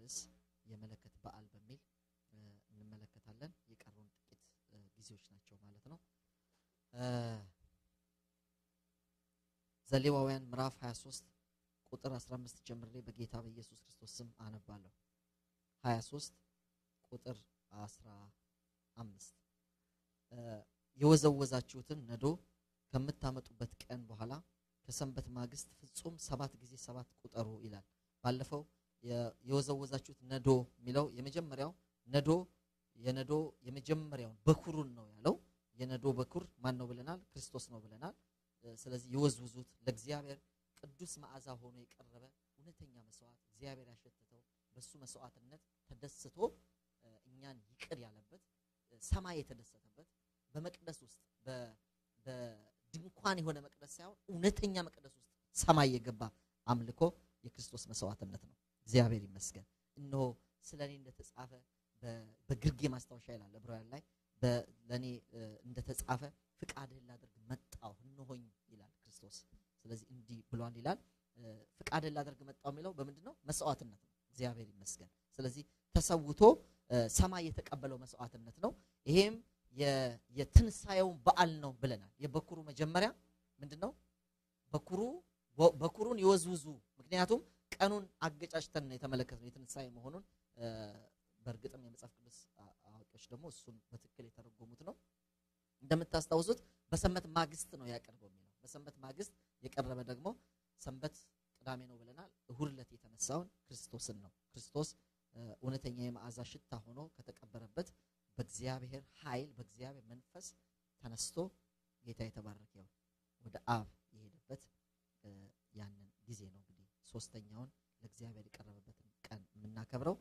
ርዕስ የመለከት በዓል በሚል እንመለከታለን። የቀሩን ጥቂት ጊዜዎች ናቸው ማለት ነው። ዘሌዋውያን ምዕራፍ 23 ቁጥር 15 ጀምሬ በጌታ በኢየሱስ ክርስቶስ ስም አነባለሁ። 23 ቁጥር 15 የወዘወዛችሁትን ነዶ ከምታመጡበት ቀን በኋላ ከሰንበት ማግስት ፍጹም ሰባት ጊዜ ሰባት ቁጠሩ ይላል። ባለፈው የወዘወዛችሁት ነዶ የሚለው የመጀመሪያው ነዶ የነዶ የመጀመሪያውን በኩሩን ነው ያለው። የነዶ በኩር ማን ነው ብለናል? ክርስቶስ ነው ብለናል። ስለዚህ የወዝውዙት ለእግዚአብሔር ቅዱስ መዓዛ ሆኖ የቀረበ እውነተኛ መስዋዕት እግዚአብሔር ያሸተተው በሱ መስዋዕትነት ተደስቶ እኛን ይቅር ያለበት ሰማይ የተደሰተበት በመቅደስ ውስጥ በድንኳን የሆነ መቅደስ ሳይሆን እውነተኛ መቅደስ ውስጥ ሰማይ የገባ አምልኮ የክርስቶስ መስዋዕትነት ነው። እግዚአብሔር ይመስገን። እነሆ ስለ እኔ እንደተጻፈ በግርጌ ማስታወሻ ይላል ዕብራውያን ላይ ለእኔ እንደተጻፈ ፍቃድህን ላደርግ መጣሁ እነሆኝ ይላል ክርስቶስ። ስለዚህ እንዲህ ብሏል ይላል። ፍቃድህን ላደርግ መጣሁ የሚለው በምንድን ነው? መስዋዕትነት ነው። እግዚአብሔር ይመስገን። ስለዚህ ተሰውቶ ሰማይ የተቀበለው መስዋዕትነት ነው። ይሄም የትንሣኤውን በዓል ነው ብለናል። የበኩሩ መጀመሪያ ምንድን ነው? በኩሩ በኩሩን ይወዝውዙ። ምክንያቱም ቀኑን አገጫጭተን ነው የተመለከትነው የትንሣኤ መሆኑን። በእርግጥም የመጽሐፍ ቅዱስ አዋቂዎች ደግሞ እሱን በትክክል የተረጎሙት ነው። እንደምታስታውሱት በሰንበት ማግስት ነው ያቀርበው የሚለው። በሰንበት ማግስት የቀረበ ደግሞ ሰንበት ቅዳሜ ነው ብለናል። እሁድ ዕለት የተነሳውን ክርስቶስን ነው። ክርስቶስ እውነተኛ የመዓዛ ሽታ ሆኖ ከተቀበረበት በእግዚአብሔር ኃይል በእግዚአብሔር መንፈስ ተነስቶ ጌታ የተባረከ ይሁን ወደ አብ የሄደበት ያንን ጊዜ ነው። እንግዲህ ሶስተኛውን ለእግዚአብሔር የቀረበበትን ቀን የምናከብረው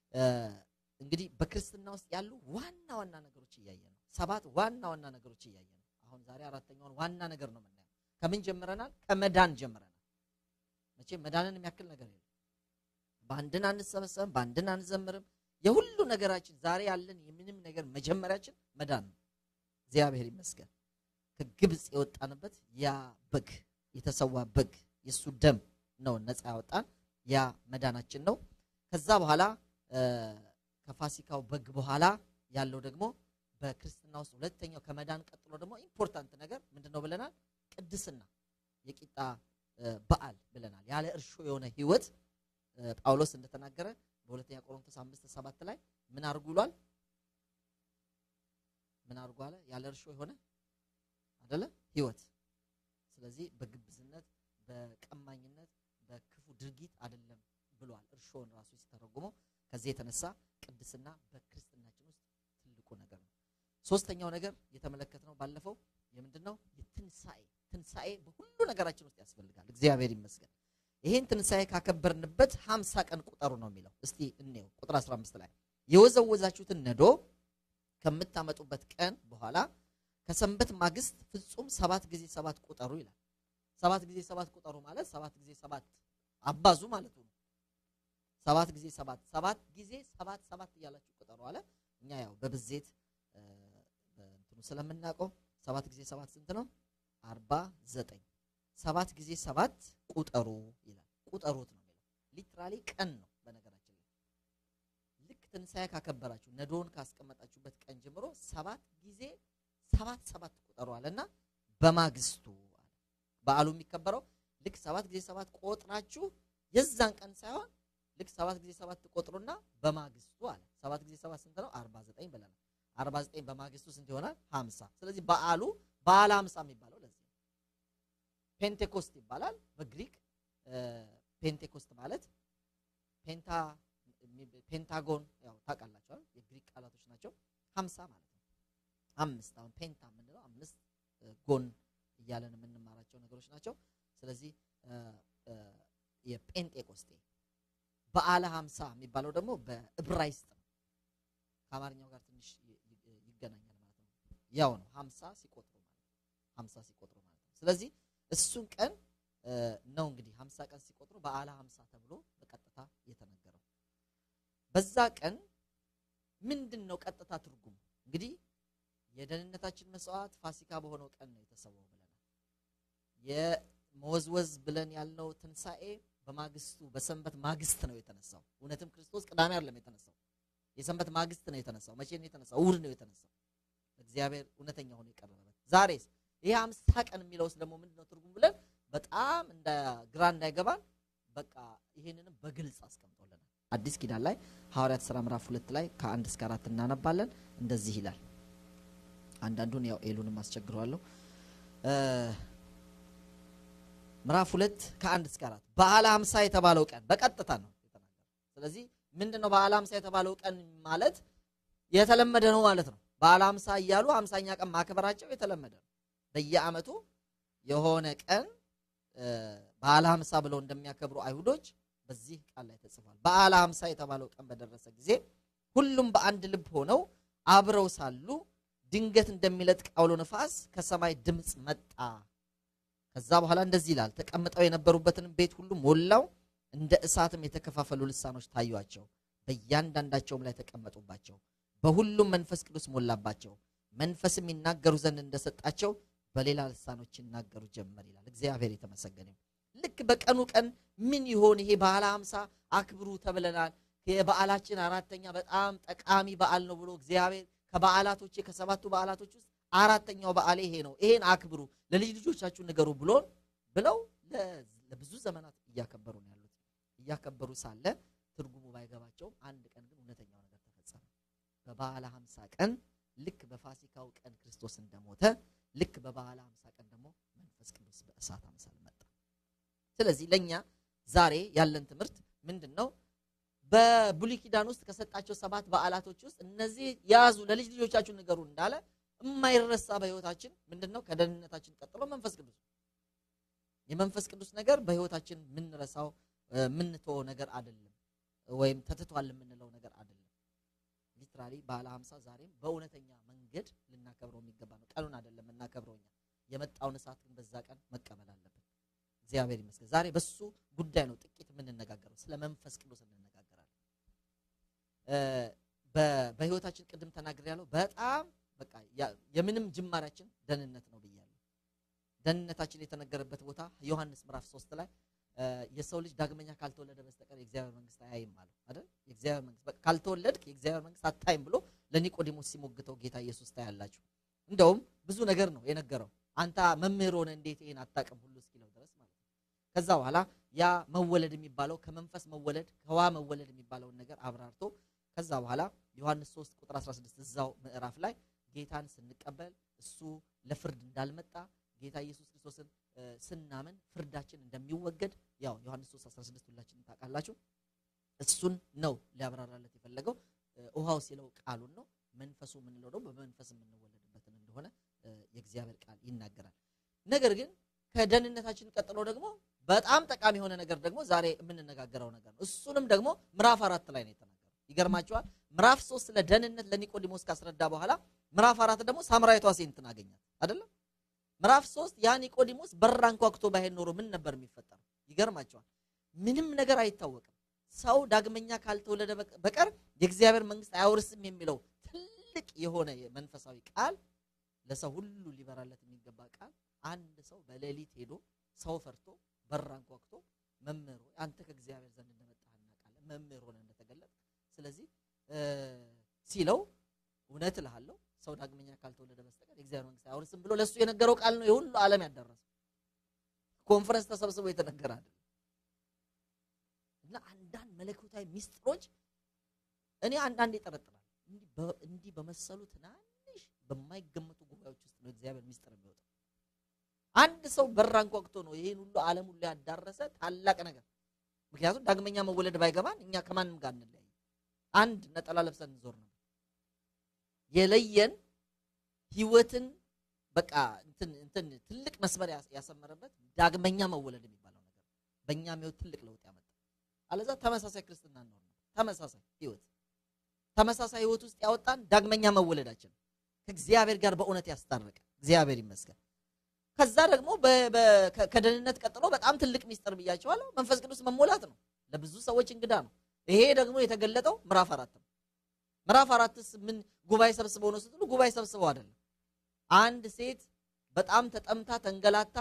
እንግዲህ በክርስትና ውስጥ ያሉ ዋና ዋና ነገሮች እያየ ነው። ሰባት ዋና ዋና ነገሮች እያየ ነው። አሁን ዛሬ አራተኛውን ዋና ነገር ነው የምናየው። ከምን ጀምረናል? ከመዳን ጀምረናል። መቼም መዳንን የሚያክል ነገር የለም። በአንድን አንሰበሰብም፣ በአንድን አንዘምርም። የሁሉ ነገራችን ዛሬ ያለን የምንም ነገር መጀመሪያችን መዳን ነው። እግዚአብሔር ይመስገን። ከግብፅ የወጣንበት ያ በግ የተሰዋ በግ የእሱ ደም ነው ነፃ ያወጣን። ያ መዳናችን ነው። ከዛ በኋላ ከፋሲካው በግ በኋላ ያለው ደግሞ በክርስትና ውስጥ ሁለተኛው ከመዳን ቀጥሎ ደግሞ ኢምፖርታንት ነገር ምንድን ነው ብለናል? ቅድስና የቂጣ በዓል ብለናል። ያለ እርሾ የሆነ ህይወት ጳውሎስ እንደተናገረ በሁለተኛ ቆሮንቶስ አምስት ሰባት ላይ ምን አድርጉ ይሏል? ምን አድርጉ አለ? ያለ እርሾ የሆነ አደለ ህይወት። ስለዚህ በግብዝነት በቀማኝነት በክፉ ድርጊት አይደለም ብሏል። እርሾን ራሱ ሲተረጉመው ከዚህ የተነሳ ቅድስና በክርስትናችን ውስጥ ትልቁ ነገር ነው። ሶስተኛው ነገር የተመለከትነው ባለፈው የምንድን ነው? የትንሣኤ ትንሣኤ በሁሉ ነገራችን ውስጥ ያስፈልጋል። እግዚአብሔር ይመስገን። ይሄን ትንሣኤ ካከበርንበት ሀምሳ ቀን ቁጠሩ ነው የሚለው። እስቲ እንየው ቁጥር 15 ላይ የወዘወዛችሁትን ነዶ ከምታመጡበት ቀን በኋላ ከሰንበት ማግስት ፍጹም ሰባት ጊዜ ሰባት ቁጠሩ ይላል። ሰባት ጊዜ ሰባት ቁጠሩ ማለት ሰባት ጊዜ ሰባት አባዙ ማለት ነው። ሰባት ጊዜ ሰባት ሰባት ጊዜ ሰባት ሰባት እያላችሁ ቁጠሩ አለ። እኛ ያው በብዜት በእንትኑ ስለምናውቀው ሰባት ጊዜ ሰባት ስንት ነው? አርባ ዘጠኝ ሰባት ጊዜ ሰባት ቁጠሩ ይላል። ቁጠሩት ነው የሚለው። ሊትራሊ ቀን ነው። በነገራችን ላይ ልክ ትንሣኤ ካከበራችሁ ነዶውን ካስቀመጣችሁበት ቀን ጀምሮ ሰባት ጊዜ ሰባት ሰባት ቁጠሩ አለና በማግስቱ አለ። በዓሉ የሚከበረው ልክ ሰባት ጊዜ ሰባት ቆጥራችሁ የዛን ቀን ሳይሆን ልክ ሰባት ጊዜ ሰባት ትቆጥሩና በማግስቱ አለ። ሰባት ጊዜ ሰባት ስንት ነው? አርባ ዘጠኝ ብለናል። አርባ ዘጠኝ በማግስቱ ስንት ይሆናል? ሀምሳ ስለዚህ በዓሉ በዓለ ሀምሳ የሚባለው ለዚህ ነው። ፔንቴኮስት ይባላል በግሪክ ፔንቴኮስት ማለት ፔንታ ፔንታጎን ያው ታውቃላችኋል የግሪክ ቃላቶች ናቸው ሀምሳ ማለት ነው አምስት አሁን ፔንታ የምንለው አምስት ጎን እያለን የምንማራቸው ነገሮች ናቸው ስለዚህ የጴንጤቆስጤ በዓለ ሀምሳ የሚባለው ደግሞ በዕብራይስጥ ነው ከአማርኛው ጋር ትንሽ ይገናኛል ማለት ነው ያው ነው ሀምሳ ሲቆጥሩ ማለት ሀምሳ ሲቆጥሩ ማለት ነው ስለዚህ እሱን ቀን ነው እንግዲህ ሀምሳ ቀን ሲቆጥሩ በዓለ ሀምሳ ተብሎ በቀጥታ የተነገረው። በዛ ቀን ምንድን ነው ቀጥታ ትርጉሙ? እንግዲህ የደህንነታችን መስዋዕት ፋሲካ በሆነው ቀን ነው የተሰዋው ብለናል። የመወዝወዝ ብለን ያልነው ትንሣኤ በማግስቱ በሰንበት ማግስት ነው የተነሳው። እውነትም ክርስቶስ ቅዳሜ አይደለም የተነሳው፣ የሰንበት ማግስት ነው የተነሳው። መቼ ነው የተነሳው? እሑድ ነው የተነሳው። እግዚአብሔር እውነተኛ ሆኖ የቀረበበት። ዛሬስ ይሄ አምሳ ቀን የሚለውስ ደግሞ ምንድነው ትርጉም ብለን በጣም እንደ ግራ እንዳይገባን በቃ ይሄንንም በግልጽ አስቀምጦልናል። አዲስ ኪዳን ላይ ሐዋርያት ሥራ ምዕራፍ ሁለት ላይ ከአንድ እስከ አራት እናነባለን። እንደዚህ ይላል። አንዳንዱን ያው ኤሉንም አስቸግረዋለሁ። ምዕራፍ ሁለት ከአንድ እስከ አራት በዓለ ሀምሳ የተባለው ቀን በቀጥታ ነው የተናገረው። ስለዚህ ምንድን ነው በዓለ ሀምሳ የተባለው ቀን ማለት የተለመደ ነው ማለት ነው። በዓለ ሀምሳ እያሉ ሀምሳኛ ቀን ማክበራቸው የተለመደ ነው። በየዓመቱ የሆነ ቀን በዓለ ሀምሳ ብለው እንደሚያከብሩ አይሁዶች በዚህ ቃል ላይ ተጽፏል። በዓለ ሀምሳ የተባለው ቀን በደረሰ ጊዜ ሁሉም በአንድ ልብ ሆነው አብረው ሳሉ ድንገት እንደሚለጥቅ አውሎ ነፋስ ከሰማይ ድምፅ መጣ። ከዛ በኋላ እንደዚህ ይላል፣ ተቀምጠው የነበሩበትን ቤት ሁሉ ሞላው። እንደ እሳትም የተከፋፈሉ ልሳኖች ታዩአቸው፣ በእያንዳንዳቸውም ላይ ተቀመጡባቸው። በሁሉም መንፈስ ቅዱስ ሞላባቸው፣ መንፈስም ይናገሩ ዘንድ እንደሰጣቸው በሌላ ልሳኖች ይናገሩ ጀመር ይላል። እግዚአብሔር የተመሰገነ ይሁን። ልክ በቀኑ ቀን ምን ይሆን ይሄ በዓለ ሀምሳ አክብሩ ተብለናል። የበዓላችን አራተኛ በጣም ጠቃሚ በዓል ነው ብሎ እግዚአብሔር ከበዓላቶቼ ከሰባቱ በዓላቶች ውስጥ አራተኛው በዓል ይሄ ነው፣ ይሄን አክብሩ፣ ለልጅ ልጆቻችሁ ንገሩ ብሎን ብለው ለብዙ ዘመናት እያከበሩ ነው ያሉት። እያከበሩ ሳለ ትርጉሙ ባይገባቸውም አንድ ቀን ግን እውነተኛው ነገር ተፈጸመ። በበዓለ ሀምሳ ቀን ልክ በፋሲካው ቀን ክርስቶስ እንደሞተ ልክ በበዓለ ሀምሳ ቀን ደግሞ መንፈስ ቅዱስ በእሳት አምሳል መጣ። ስለዚህ ለእኛ ዛሬ ያለን ትምህርት ምንድን ነው? በብሉይ ኪዳን ውስጥ ከሰጣቸው ሰባት በዓላቶች ውስጥ እነዚህ ያዙ ለልጅ ልጆቻችሁ ንገሩ እንዳለ የማይረሳ በሕይወታችን ምንድን ነው? ከደህንነታችን ቀጥሎ መንፈስ ቅዱስ የመንፈስ ቅዱስ ነገር በሕይወታችን የምንረሳው የምንተወው ነገር አይደለም፣ ወይም ተትቷል የምንለው ነገር አይደለም። ሊትራሊ በዓለ ሀምሳ ዛሬም በእውነተኛ መንገድ ልናከብረው የሚገባ ነው። ቀኑን አይደለም የምናከብረው እኛ የመጣውን እሳት ግን በዛ ቀን መቀበል አለብን። እግዚአብሔር ይመስገን። ዛሬ በሱ ጉዳይ ነው ጥቂት የምንነጋገረው፣ ስለ መንፈስ ቅዱስ እንነጋገራለን። በህይወታችን ቅድም ተናግሬ ያለው በጣም በቃ የምንም ጅማሬያችን ደህንነት ነው ብያለሁ። ደህንነታችን የተነገረበት ቦታ ዮሐንስ ምዕራፍ ሶስት ላይ የሰው ልጅ ዳግመኛ ካልተወለደ በስተቀር የእግዚአብሔር መንግስት አያይም አለው አይደል? የእግዚአብሔር መንግስት በቃ ካልተወለድክ የእግዚአብሔር መንግስት አታይም ብሎ ለኒቆዲሞስ ሲሞግተው ጌታ ኢየሱስ ታያላችሁ። እንደውም ብዙ ነገር ነው የነገረው። አንተ መምህር ሆነ እንዴት ይሄን አታውቅም ሁሉ እስኪለው ድረስ ማለት ነው። ከዛ በኋላ ያ መወለድ የሚባለው ከመንፈስ መወለድ ከውሃ መወለድ የሚባለውን ነገር አብራርቶ ከዛ በኋላ ዮሐንስ 3 ቁጥር 16 እዛው ምዕራፍ ላይ ጌታን ስንቀበል እሱ ለፍርድ እንዳልመጣ ጌታ ኢየሱስ ክርስቶስን ስናምን ፍርዳችን እንደሚወገድ ያው ዮሐንስ 3 16 ሁላችንም ታውቃላችሁ። እሱን ነው ሊያብራራለት የፈለገው። ውሃው ሲለው ቃሉን ነው። መንፈሱ የምንለው ደግሞ በመንፈስ የምንወለድበትን እንደሆነ የእግዚአብሔር ቃል ይናገራል። ነገር ግን ከደህንነታችን ቀጥሎ ደግሞ በጣም ጠቃሚ የሆነ ነገር ደግሞ ዛሬ የምንነጋገረው ነገር ነው። እሱንም ደግሞ ምዕራፍ አራት ላይ ነው የተናገረው። ይገርማቸዋል። ምዕራፍ ሶስት ስለ ደህንነት ለኒቆዲሞስ ካስረዳ በኋላ ምዕራፍ አራት ደግሞ ሳምራዊቷ ሴትን አገኛት አይደለም። ምዕራፍ ሶስት ያ ኒቆዲሞስ በር አንኳኩቶ ባይሄድ ኖሮ ምን ነበር የሚፈጠረው? ይገርማቸዋል። ምንም ነገር አይታወቅም። ሰው ዳግመኛ ካልተወለደ በቀር የእግዚአብሔር መንግስት አያወርስም የሚለው ትልቅ የሆነ መንፈሳዊ ቃል ለሰው ሁሉ ሊበራለት የሚገባ ቃል አንድ ሰው በሌሊት ሄዶ ሰው ፈርቶ በር አንኳኩቶ መምህር ሆይ አንተ ከእግዚአብሔር ዘንድ እንደመጣህ እናውቃለን፣ መምህር ሆነ እንደተገለጠ ስለዚህ ሲለው እውነት እልሃለሁ ሰው ዳግመኛ ካልተወለደ በስተቀር የእግዚአብሔር መንግስት አያወርስም ብሎ ለእሱ የነገረው ቃል ነው የሁሉ ዓለም ያዳረሰው። ኮንፈረንስ ተሰብስቦ የተነገረ አይደለም። እና አንዳንድ መለኮታዊ ሚስጥሮች እኔ አንዳንድ ይጠረጥራል። እንዲህ በመሰሉ ትናንሽ በማይገመቱ ጉባኤዎች ውስጥ ነው እግዚአብሔር ሚስጥር የሚወጣው። አንድ ሰው በር አንኳኩቶ ነው ይህን ሁሉ ዓለም ሁሉ ያዳረሰ ታላቅ ነገር። ምክንያቱም ዳግመኛ መወለድ ባይገባን እኛ ከማንም ጋር እንለያይ፣ አንድ ነጠላ ለብሰን እንዞር ነበር። የለየን ህይወትን በቃ እንትን እንትን ትልቅ መስመር ያሰመረበት ዳግመኛ መወለድ የሚባለው ነገር በእኛም ህይወት ትልቅ ለውጥ ያመጣ። አለዛ ተመሳሳይ ክርስትና እንኖር ነው። ተመሳሳይ ህይወት ተመሳሳይ ህይወት ውስጥ ያወጣን ዳግመኛ መወለዳችን ከእግዚአብሔር ጋር በእውነት ያስታረቀ እግዚአብሔር ይመስገን። ከዛ ደግሞ ከደህንነት ቀጥሎ በጣም ትልቅ ሚስጥር ብያቸዋለሁ፣ መንፈስ ቅዱስ መሞላት ነው። ለብዙ ሰዎች እንግዳ ነው። ይሄ ደግሞ የተገለጠው ምዕራፍ አራት ነው። ምዕራፍ አራትስ ምን ጉባኤ ሰብስበው ነው ስትሉ፣ ጉባኤ ሰብስበው አይደለም። አንድ ሴት በጣም ተጠምታ ተንገላታ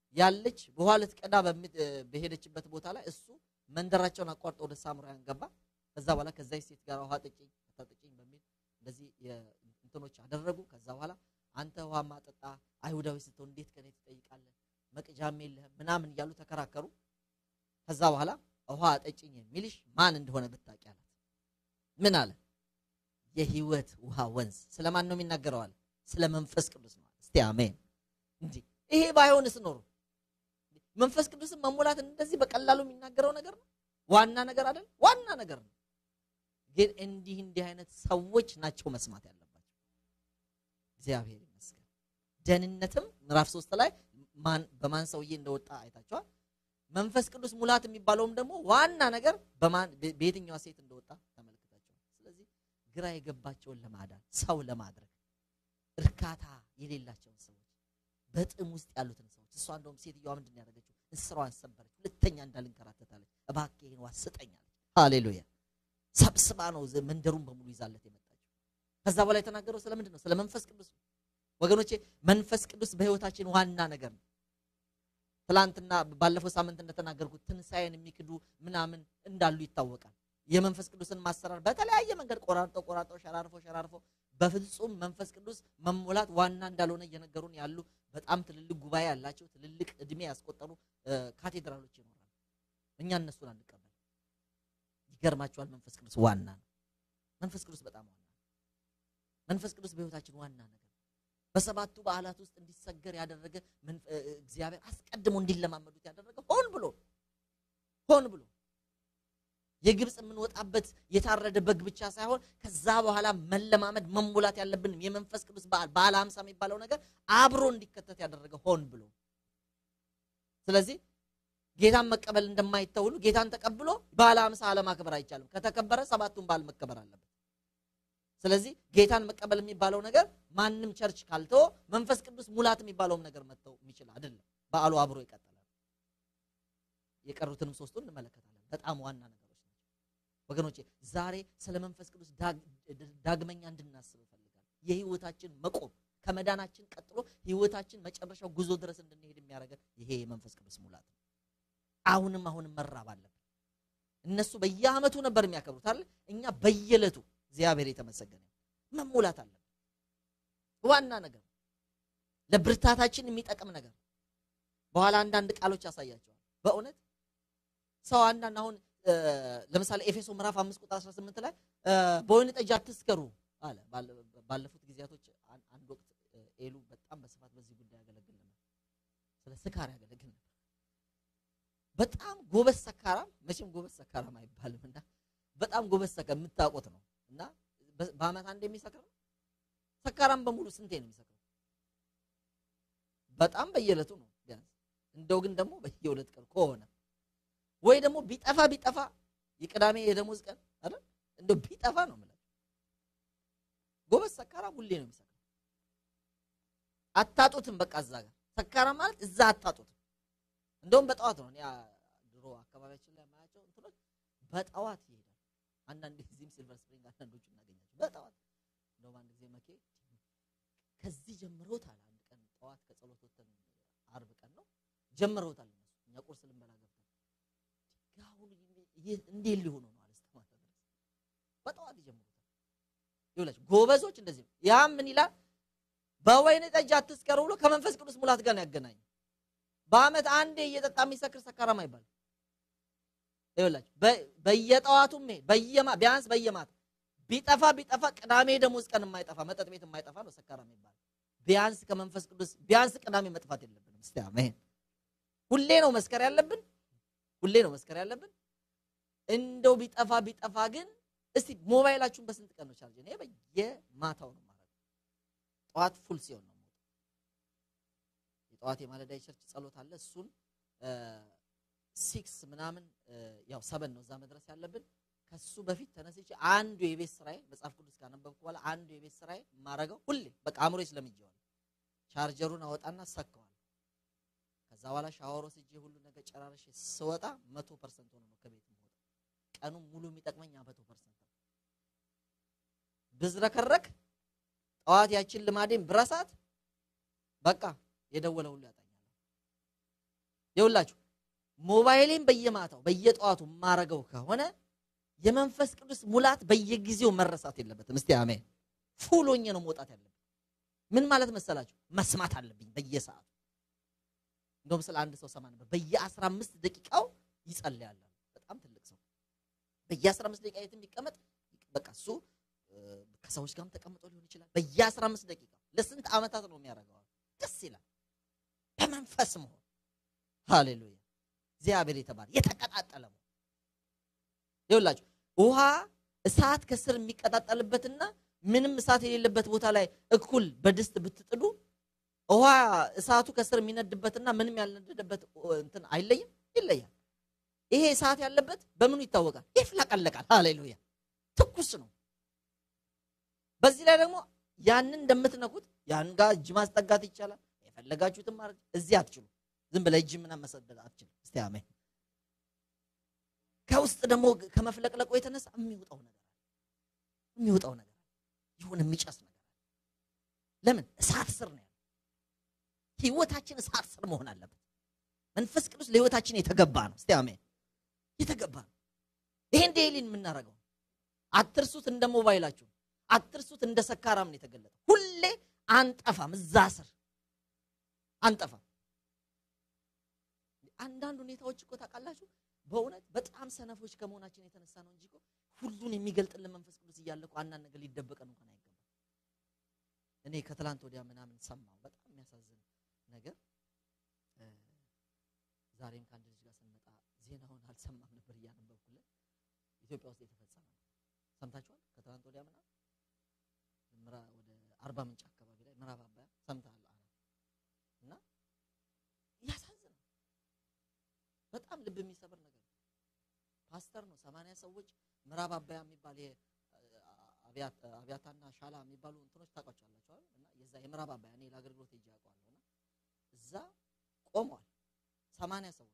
ያለች ውሃ ልትቀዳ በሚ- እ፣ በሄደችበት ቦታ ላይ እሱ መንደራቸውን አቋርጦ ወደ ሳምራውያን ገባ። ከዛ በኋላ ከዛች ሴት ጋር ውሃ ጠጪኝ አታጠጪኝ በሚል እንደዚህ የ- እንትኖች አደረጉ። ከዛ በኋላ አንተ ውሃ ማጠጣ አይሁዳዊ ስትሆን እንዴት ከኔ ትጠይቃለህ? መቅጃም የለህም ምናምን እያሉ ተከራከሩ። ከዛ በኋላ ውሃ አጠጪኝ የሚልሽ ማን እንደሆነ ብታውቂ አላት። ምን አለ? የህይወት ውሃ ወንዝ ስለማን ነው የሚናገረው? አለ ስለ መንፈስ ቅዱስ ነው። እስቲ አሜን። እንጂ ይሄ ባይሆንስ ኖሮ መንፈስ ቅዱስን መሞላት እንደዚህ በቀላሉ የሚናገረው ነገር ነው? ዋና ነገር አይደል? ዋና ነገር ነው። ግን እንዲህ እንዲህ አይነት ሰዎች ናቸው መስማት ያለባቸው። እግዚአብሔር ይመስገን። ደህንነትም ምዕራፍ ሶስት ላይ ማን በማን ሰውዬ እንደወጣ አይታችኋል። መንፈስ ቅዱስ ሙላት የሚባለውም ደግሞ ዋና ነገር በማን በየትኛዋ ሴት እንደወጣ ተመልክታችኋል። ስለዚህ ግራ የገባቸውን ለማዳን ሰው ለማድረግ እርካታ የሌላቸውን ሰዎች በጥም ውስጥ ያሉትን ሰዎች እሷ እንደውም ሴትዮዋ ምንድን ነው ያደረገችው? እንስራዋን ሰበረች። ሁለተኛ እንዳልንከራተታለች። እባክህ ይህን ዋስ ስጠኛለች። ሃሌሉያ ሰብስባ ነው ዘ- መንደሩን በሙሉ ይዛለት የመጣችው። ከዛ በኋላ የተናገረው ስለምንድን ነው? ስለ መንፈስ ቅዱስ ነው። ወገኖቼ መንፈስ ቅዱስ በህይወታችን ዋና ነገር ነው። ትላንትና ባለፈው ሳምንት እንደተናገርኩት ትንሣኤን የሚክዱ ምናምን እንዳሉ ይታወቃል። የመንፈስ ቅዱስን ማሰራር በተለያየ መንገድ ቆራርጠው ቆራርጠው ሸራርፈው ሸራርፈው በፍጹም መንፈስ ቅዱስ መሞላት ዋና እንዳልሆነ እየነገሩን ያሉ በጣም ትልልቅ ጉባኤ ያላቸው ትልልቅ እድሜ ያስቆጠሩ እ፣ ካቴድራሎች ይኖራሉ። እኛ እነሱን አንቀበል። ይገርማቸዋል። መንፈስ ቅዱስ ዋና ነው። መንፈስ ቅዱስ በጣም ዋና ነው። መንፈስ ቅዱስ በህይወታችን ዋና ነገር ነው። በሰባቱ በዓላት ውስጥ እንዲሰገር ያደረገ መንፈ- እ፣ እግዚአብሔር አስቀድሞ እንዲለማመዱት ያደረገ ሆን ብሎ ሆን ብሎ የግብፅ የምንወጣበት የታረደ በግ ብቻ ሳይሆን ከዛ በኋላ መለማመድ መሙላት ያለብን የመንፈስ ቅዱስ በዓል በዓለ ሀምሳ የሚባለው ነገር አብሮ እንዲከተት ያደረገ ሆን ብሎ ስለዚህ ጌታን መቀበል እንደማይተው ሁሉ ጌታን ተቀብሎ በዓለ ሀምሳ አለማክበር አይቻልም። ከተከበረ ሰባቱን በዓል መከበር አለበት። ስለዚህ ጌታን መቀበል የሚባለው ነገር ማንም ቸርች ካልተወ መንፈስ ቅዱስ ሙላት የሚባለውም ነገር መተው የሚችል አይደለም። በዓሉ አብሮ ይቀጥላል። የቀሩትንም ሶስቱን እንመለከታለን። በጣም ዋና ነገሮች ናቸው ወገኖቼ። ዛሬ ስለ መንፈስ ቅዱስ ዳግ- ዳግመኛ እንድናስብ እፈልጋለሁ። የህይወታችን መቆም ከመዳናችን ቀጥሎ ህይወታችን መጨረሻው ጉዞ ድረስ እንድንሄድ የሚያደርገን ይሄ የመንፈስ ቅዱስ ሙላት ነው። አሁንም አሁንም መራብ አለብን። እነሱ በየአመቱ ነበር የሚያከብሩት አይደል? እኛ በየዕለቱ እግዚአብሔር የተመሰገነ ይሁን መሙላት አለብን። ዋና ነገር ነው። ለብርታታችን የሚጠቅም ነገር ነው። በኋላ አንዳንድ ቃሎች ያሳያቸዋል። በእውነት ሰው አንዳንድ አሁን እ፣ ለምሳሌ ኤፌሶ ምዕራፍ 5 ቁጥር 18 ላይ እ፣ በወይን ጠጅ አትስከሩ አለ። ባለ- ባለፉት ጊዜያቶች አን- አንድ ወቅት እ፣ ኤሉ በጣም በስፋት በዚህ ጉዳይ ያገለግል ነበር። ስለ ስካር ያገለግል ነበር። በጣም ጎበዝ ሰካራም፣ መቼም ጎበዝ ሰካራም አይባልም እና በጣም ጎበዝ ሰካ የምታውቁት ነው እና በ- በአመት አንድ የሚሰክር ነው። ሰካራም በሙሉ ስንቴ ነው የሚሰክረው? በጣም በየዕለቱ ነው ቢያንስ። እንደው ግን ደግሞ በየሁለት ቀን ከሆነ ወይ ደግሞ ቢጠፋ ቢጠፋ የቅዳሜ የደሞዝ ቀን አይደል እንደው ቢጠፋ ነው የምላቸው። ጎበዝ ሰካራም ሁሌ ነው የሚሰክረው። አታጡትም። በቃ እዛ ጋር ሰካራም ማለት እዛ አታጡትም። እንደውም በጠዋት ነው እኔ አ- ድሮ አካባቢያችን ላይ የማያቸው እንትኖች በጠዋት ይሄዳል። አንዳንድ ጊዜም ሲልቨር ስፕሪንግ አንዳንዶቹ እናገኛቸው በጠዋት እንደውም አንድ ጊዜ መኬ ከዚህ ጀምረውታል። አንድ ቀን ጠዋት ከጸሎት ወተን አርብ ቀን ነው ጀምረውታል። እነሱ እኛ ቁርስ ልንበላ ገብተን አሁን ይህ እንዴት ሊሆኑ ነው አለ እስከ ማታ ድረስ በጠዋት ይጀምሩታል። ይኸውላችሁ ጎበዞች እንደዚህ ነው። ያም ምን ይላል? በወይን ጠጅ አትስከሩ ብሎ ከመንፈስ ቅዱስ ሙላት ጋር ነው ያገናኘው። በአመት አንዴ እየጠጣ የሚሰክር ሰካራም አይባልም። ይኸውላችሁ በ- በየጠዋቱም ይሄ በየማ ቢያንስ በየማታ ቢጠፋ ቢጠፋ ቅዳሜ ደሞዝ ቀን የማይጠፋ መጠጥ ቤት የማይጠፋ ነው ሰካራም ይባላል። ቢያንስ ከመንፈስ ቅዱስ ቢያንስ ቅዳሜ መጥፋት የለብንም። እስቲ አሜን። ሁሌ ነው መስከር ያለብን፣ ሁሌ ነው መስከር ያለብን። እንደው ቢጠፋ ቢጠፋ ግን እስቲ ሞባይላችሁን በስንት ቀን ነው ቻርጅ? እኔ በየማታው ነው ማለት ጠዋት ፉል ሲሆን ነው የምወጣው። የጠዋት የማለዳ የቸርች ጸሎት አለ። እሱን ሲክስ ምናምን እ፣ ያው ሰበን ነው እዛ መድረስ ያለብን። ከሱ በፊት ተነስቼ አንዱ የቤት ስራዬ መጽሐፍ ቅዱስ ካነበብኩ በኋላ አንዱ የቤት ስራዬ የማረገው ሁሌ በቃ አእምሮዬ ስለምጄዋል ቻርጀሩን አወጣና ሰካዋል። ከዛ በኋላ ሻወር ወስጄ ሁሉ ነገር ጨራርሼ ስወጣ መቶ ፐርሰንት ሆኖ ነው ከቤት የምወጣው። ቀኑን ሙሉ የሚጠቅመኝ መቶ ፐርሰንት ነው። ብዝረከረክ ጠዋት ያችን ልማዴን ብረሳት በቃ የደወለ ሁሉ ያጣኛል። ይኸውላችሁ ሞባይሌን በየማታው በየጠዋቱ የማረገው ከሆነ የመንፈስ ቅዱስ ሙላት በየጊዜው መረሳት የለበትም። እስቲ አሜን። ፉሎኜ ነው መውጣት ያለብኝ። ምን ማለት መሰላችሁ? መስማት አለብኝ በየሰዓቱ። እንደውም ስለ አንድ ሰው ሰማ ነበር። በየአስራ አምስት ደቂቃው ይጸልያል። በጣም ትልቅ ሰው በየአስራ አምስት ደቂቃ የትም ቢቀመጥ በቃ እሱ ከሰዎች ጋርም ተቀምጦ ሊሆን ይችላል። በየአስራ አምስት ደቂቃ ለስንት ዓመታት ነው የሚያደርገው? ደስ ይላል። በመንፈስ መሆን ሃሌሉያ። እግዚአብሔር የተባለ የተቀጣጠለ መሆን ይኸውላችሁ ውሃ እሳት ከስር የሚቀጣጠልበትና ምንም እሳት የሌለበት ቦታ ላይ እኩል በድስት ብትጥዱ ውሃ እሳቱ ከስር የሚነድበትና ምንም ያልነደደበት እንትን አይለይም፣ ይለያል። ይሄ እሳት ያለበት በምኑ ይታወቃል? ይፍለቀለቃል። ሃሌሉያ ትኩስ ነው። በዚህ ላይ ደግሞ ያንን እንደምትነኩት ያን ጋር እጅ ማስጠጋት ይቻላል። የፈለጋችሁትን ማድረግ እዚህ አትችሉ። ዝም ብለህ እጅ ምናምን መሰደድ አትችልም። እስቲ አሜን። ከውስጥ ደግሞ ከመፍለቅለቁ የተነሳ የሚወጣው ነገር አለ። የሚወጣው ነገር አለ። ይሁን የሚጨስ ነገር አለ። ለምን እሳት ስር ነው ያለው። ህይወታችን እሳት ስር መሆን አለበት። መንፈስ ቅዱስ ለህይወታችን የተገባ ነው። እስቲ አሜን። የተገባ ነው። ይሄን ዴይሊን የምናደርገው አትርሱት። እንደ ሞባይላችሁ አትርሱት። እንደ ሰካራም ነው የተገለጠው። ሁሌ አንጠፋም፣ እዛ ስር አንጠፋም። አንዳንድ ሁኔታዎች እኮ ታውቃላችሁ በእውነት በጣም ሰነፎች ከመሆናችን የተነሳ ነው እንጂ እኮ ሁሉን የሚገልጥልን መንፈስ ቅዱስ እያለ እኮ አንዳንድ ነገር ሊደበቀን እንኳን አይገባም። እኔ ከትላንት ወዲያ ምናምን ሰማሁ በጣም የሚያሳዝን ነገር። ዛሬም ከአንድ ልጅ ጋር ስንመጣ ዜናውን አልሰማም ነበር እያነበብኩለት ኢትዮጵያ ውስጥ የተፈጸመ ነው። ሰምታችኋል? ከትላንት ወዲያ ምናምን ወደ አርባ ምንጭ አካባቢ ላይ ምዕራብ አባያ ሰምተሃል? እና ያሳዝናል። በጣም ልብ የሚሰብር ነገር ነው። ፓስተር ነው። ሰማንያ ሰዎች ምዕራብ አባያ የሚባል አብያታና ሻላ የሚባሉ እንትኖች ታውቋቸዋላችሁ አይደል? እና የዛ የምዕራብ አባያ እኔ ለአገልግሎት ሄጄ አውቀዋለሁ። እና እዛ ቆመዋል ሰማንያ ሰዎች።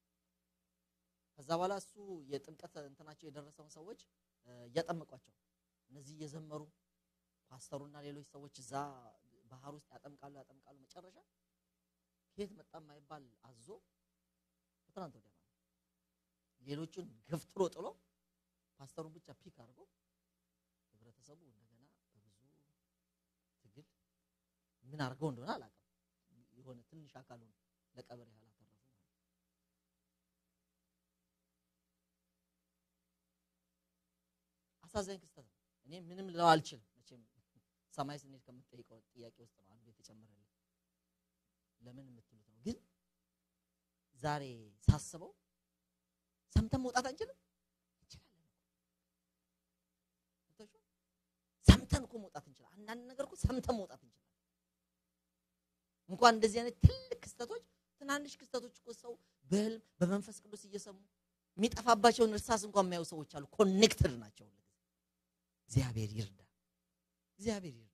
ከዛ በኋላ እሱ የጥምቀት እንትናቸው የደረሰውን ሰዎች እያጠመቋቸው እነዚህ እየዘመሩ ፓስተሩና ሌሎች ሰዎች እዛ ባህር ውስጥ ያጠምቃሉ ያጠምቃሉ። መጨረሻ ከየት መጣ የማይባል አዞ ከትናንት ወዲያ ማለት ሌሎቹን ገፍትሮ ጥሎ ፓስተሩን ብቻ ፒክ አድርጎ ህብረተሰቡ እንደገና በብዙ ትግል ምን አድርገው እንደሆነ አላውቅም። የሆነ ትንሽ አካሉን ለቀብር ያህል አተረፉ ማለት ነው። አሳዛኝ ክስተት ነው። እኔ ምንም ልለው አልችልም። መቼም ሰማይ ስንሄድ ከምትጠይቀው ጥያቄ ውስጥ ነው አንዱ የተጨመረልኝ። ለምን የምትሉት ነው ግን ዛሬ ሳስበው ሰምተን መውጣት አንችልም? እንችላለን። ሰምተን እኮ መውጣት እንችላለን። አንዳንድ ነገር እኮ ሰምተን መውጣት እንችላለን። እንኳን እንደዚህ አይነት ትልቅ ክስተቶች፣ ትናንሽ ክስተቶች እኮ ሰው በህልም በመንፈስ ቅዱስ እየሰሙ የሚጠፋባቸውን እርሳስ እንኳን የሚያዩ ሰዎች አሉ። ኮኔክትድ ናቸው። እግዚአብሔር ይርዳ። እግዚአብሔር ይርዳ።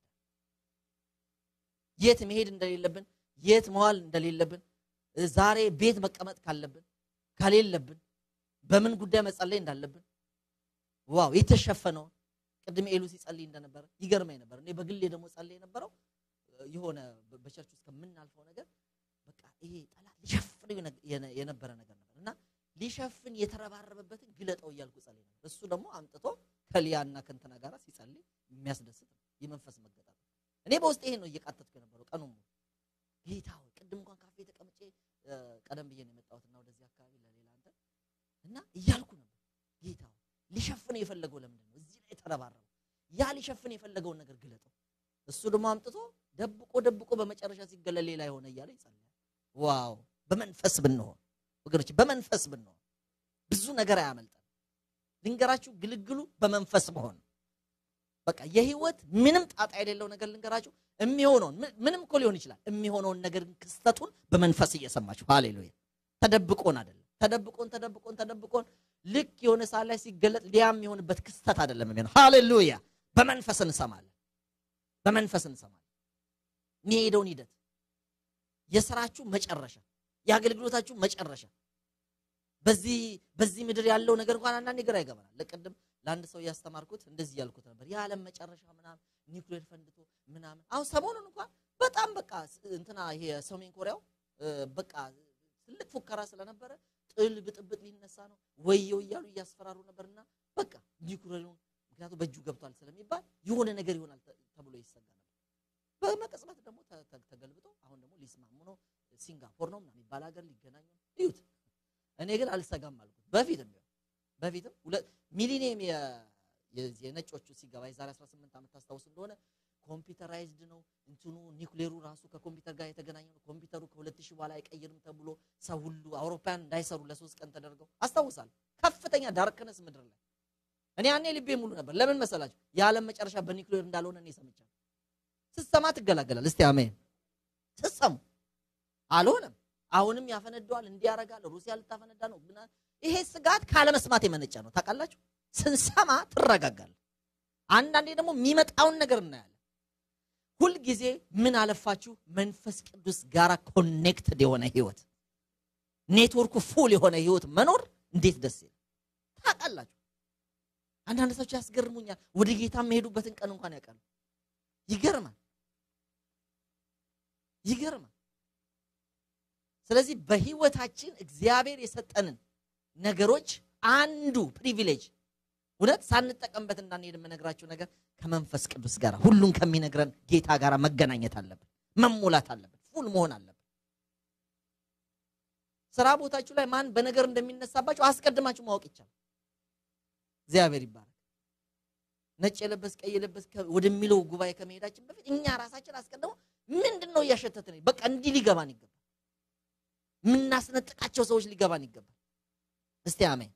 የት መሄድ እንደሌለብን የት መዋል እንደሌለብን ዛሬ ቤት መቀመጥ ካለብን ከሌለብን በምን ጉዳይ መጸለይ እንዳለብን ዋው የተሸፈነውን ቅድም ኤሉ ሲጸልይ እንደነበረ ይገርመኝ ነበር። እኔ በግሌ ደግሞ ጸልይ የነበረው የሆነ በቸርች ውስጥ ከምናልፈው ነገር በቃ ይሄ ጠላት ሊሸፍን የነበረ ነገር ነበር እና ሊሸፍን የተረባረበበትን ግለጠው እያልኩ ጸልይ ነበር። እሱ ደግሞ አምጥቶ ከሊያና ከንትና ጋር ሲጸልይ የሚያስደስት ነው የመንፈስ መገጣት። እኔ በውስጥ ይሄን ነው እየቃተትኩ የነበረው ቀኑን ሙሉ ጌታ ሆይ ቅድም እንኳን ካፌ ተቀምጬ ቀደም ብዬ ነው የመጣሁትና ወደዚህ አካባቢ ለሌላ አንተ እና እያልኩ ነበር ጌታ ሆይ ሊሸፍን የፈለገው ለምንድን ነው እዚህ ላይ ተረባረበው? ያ ሊሸፍን የፈለገውን ነገር ግለጠው። እሱ ደግሞ አምጥቶ ደብቆ ደብቆ በመጨረሻ ሲገለል ሌላ የሆነ እያለ ይጸልያል። ዋው! በመንፈስ ብንሆን ወገኖች፣ በመንፈስ ብንሆን ብዙ ነገር አያመልጠን። ልንገራችሁ፣ ግልግሉ በመንፈስ መሆን በቃ የህይወት ምንም ጣጣ የሌለው ነገር ልንገራችሁ። የሚሆነውን ምንም እኮ ሊሆን ይችላል። የሚሆነውን ነገር ክስተቱን በመንፈስ እየሰማችሁ ሃሌሉያ። ተደብቆን አይደለም ተደብቆን ተደብቆን ተደብቆን ልክ የሆነ ሰዓት ላይ ሲገለጥ ሊያም የሆንበት ክስተት አይደለም የሚሆነው። ሃሌሉያ። በመንፈስ እንሰማለን፣ በመንፈስ እንሰማለን። የሚሄደውን ሂደት የስራችሁ መጨረሻ፣ የአገልግሎታችሁ መጨረሻ በዚህ በዚህ ምድር ያለው ነገር እንኳን አንዳንድ ግራ ይገባናል። ለቅድም ለአንድ ሰው እያስተማርኩት እንደዚህ ያልኩት ነበር። የዓለም መጨረሻ ምናምን ኒውክሌር ፈንድቶ ምናምን አሁን ሰሞኑን እንኳን በጣም በቃ እንትና ይሄ ሰሜን ኮሪያው በቃ ትልቅ ፉከራ ስለነበረ ጥል ብጥብጥ ሊነሳ ነው ወየው እያሉ እያስፈራሩ ነበርና በቃ ኒውክሌሩን ምክንያቱም በእጁ ገብቷል ስለሚባል የሆነ ነገር ይሆናል ተ- ተብሎ ይሰጋ ነበር። በመቀጽበት ደግሞ ተ- ተ- ተገልብጦ አሁን ደግሞ ሊስማሙ ነው። ሲንጋፖር ነው ምናምን የሚባል ሀገር ሊገናኙ ነው። እዩት። እኔ ግን አልሰጋም አልኩት። በፊትም ቢሆን በፊትም ሁለት ሚሊኒየም የ- የዚህ የነጮቹ ሲገባ የዛሬ 18 ዓመት ታስታውስ እንደሆነ ኮምፒውተራይዝድ ነው እንትኑ ኒውክሌሩ ራሱ ከኮምፒውተር ጋር የተገናኘ ነው። ኮምፒውተሩ ከሁለት ሺህ በኋላ አይቀይርም ተብሎ ሰው ሁሉ አውሮፓውያን እንዳይሰሩ ለሶስት ቀን ተደርገው አስታውሳለሁ። ከፍተኛ ዳርክነስ ምድር ላይ እኔ ያኔ ልቤ ሙሉ ነበር። ለምን መሰላችሁ? የዓለም መጨረሻ በኒውክሌር እንዳልሆነ እኔ ሰምቻለሁ። ስትሰማ ትገላገላል። እስቲ አሜን ስትሰሙ አልሆነም። አሁንም ያፈነደዋል፣ እንዲህ ያደርጋል፣ ሩሲያ ልታፈነዳ ነው። ምና- ይሄ ስጋት ካለመስማት የመነጨ ነው። ታውቃላችሁ፣ ስንሰማ ትረጋጋል። አንዳንዴ ደግሞ የሚመጣውን ነገር እናያለን። ሁልጊዜ ምን አለፋችሁ መንፈስ ቅዱስ ጋራ ኮኔክትድ የሆነ ህይወት፣ ኔትወርኩ ፉል የሆነ ህይወት መኖር እንዴት ደስ ይላል። ታውቃላችሁ፣ አንዳንድ ሰዎች ያስገርሙኛል። ወደ ጌታ የሚሄዱበትን ቀን እንኳን ያውቃሉ። ይገርማል፣ ይገርማል። ስለዚህ በህይወታችን እግዚአብሔር የሰጠንን ነገሮች አንዱ ፕሪቪሌጅ እውነት ሳንጠቀምበት እንዳንሄድ የምነግራችሁ ነገር ከመንፈስ ቅዱስ ጋር ሁሉን ከሚነግረን ጌታ ጋር መገናኘት አለብን፣ መሞላት አለብን፣ ፉል መሆን አለብን። ስራ ቦታችሁ ላይ ማን በነገር እንደሚነሳባችሁ አስቀድማችሁ ማወቅ ይቻላል። እግዚአብሔር ይባረክ። ነጭ የለበስ ቀይ የለበስ ከ- ወደሚለው ጉባኤ ከመሄዳችን በፊት እኛ ራሳችን አስቀድሞ ምንድን ነው እያሸተትን በቃ እንዲህ ሊገባን ይገባል። የምናስነጥቃቸው ሰዎች ሊገባን ይገባል። እስቲ አሜን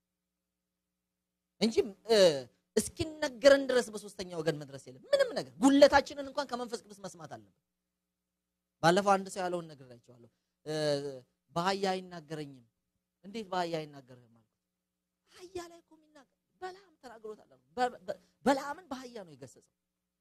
እንጂ እ፣ እስኪነገረን ድረስ በሶስተኛ ወገን መድረስ የለም። ምንም ነገር ጉለታችንን እንኳን ከመንፈስ ቅዱስ መስማት አለብን። ባለፈው አንድ ሰው ያለውን ነግሬያቸዋለሁ። እ፣ በአህያ አይናገረኝም። እንዴት በአህያ አይናገርህም አልኩት። አህያ ላይ እኮ የሚናገር በለዓም ተናግሮታል አልኩት። በ- በ- በለዓምን በአህያ ነው የገሰጸው።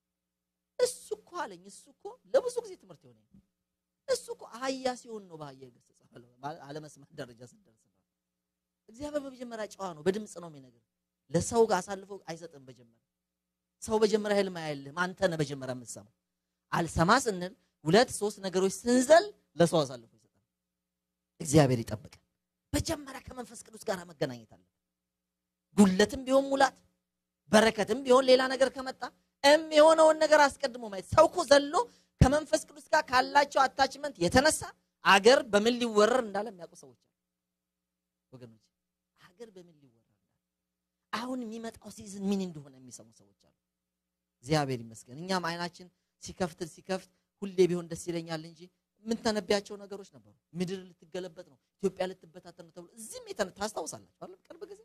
እሱ እኮ አለኝ እሱ እኮ ለብዙ ጊዜ ትምህርት የሆነ እሱ እኮ አህያ ሲሆን ነው በአህያ የገሰጸው አለ። ማለት አለመስማት ደረጃ ስደርስ ነው። እግዚአብሔር በመጀመሪያ ጨዋ ነው፣ በድምፅ ነው የሚነግር ለሰው ጋር አሳልፎ አይሰጥም። በጀመረ ሰው በጀመረ ህልም አያልህም። አንተ ነህ በጀመረ የምትሰማው። አልሰማ ስንል ሁለት ሶስት ነገሮች ስንዘል ለሰው አሳልፎ ይሰጣል። እግዚአብሔር ይጠብቃል። በጀመረ ከመንፈስ ቅዱስ ጋር መገናኘት አለ። ጉለትም ቢሆን ሙላት፣ በረከትም ቢሆን ሌላ ነገር ከመጣ እም የሆነውን ነገር አስቀድሞ ማየት። ሰው እኮ ዘሎ ከመንፈስ ቅዱስ ጋር ካላቸው አታችመንት የተነሳ አገር በምን ሊወረር እንዳለ የሚያውቁ ሰዎች አሉ። ወገኖች አገር በምን ሊወረር አሁን የሚመጣው ሲዝን ምን እንደሆነ የሚሰሙ ሰዎች አሉ። እግዚአብሔር ይመስገን። እኛም አይናችን ሲከፍት ሲከፍት ሁሌ ቢሆን ደስ ይለኛል እንጂ የምንተነቢያቸው ነገሮች ነበሩ። ምድር ልትገለበጥ ነው፣ ኢትዮጵያ ልትበታተን ነው ተብሎ እዚህም የተነ ታስታውሳላችሁ አይደል? ቅርብ ጊዜ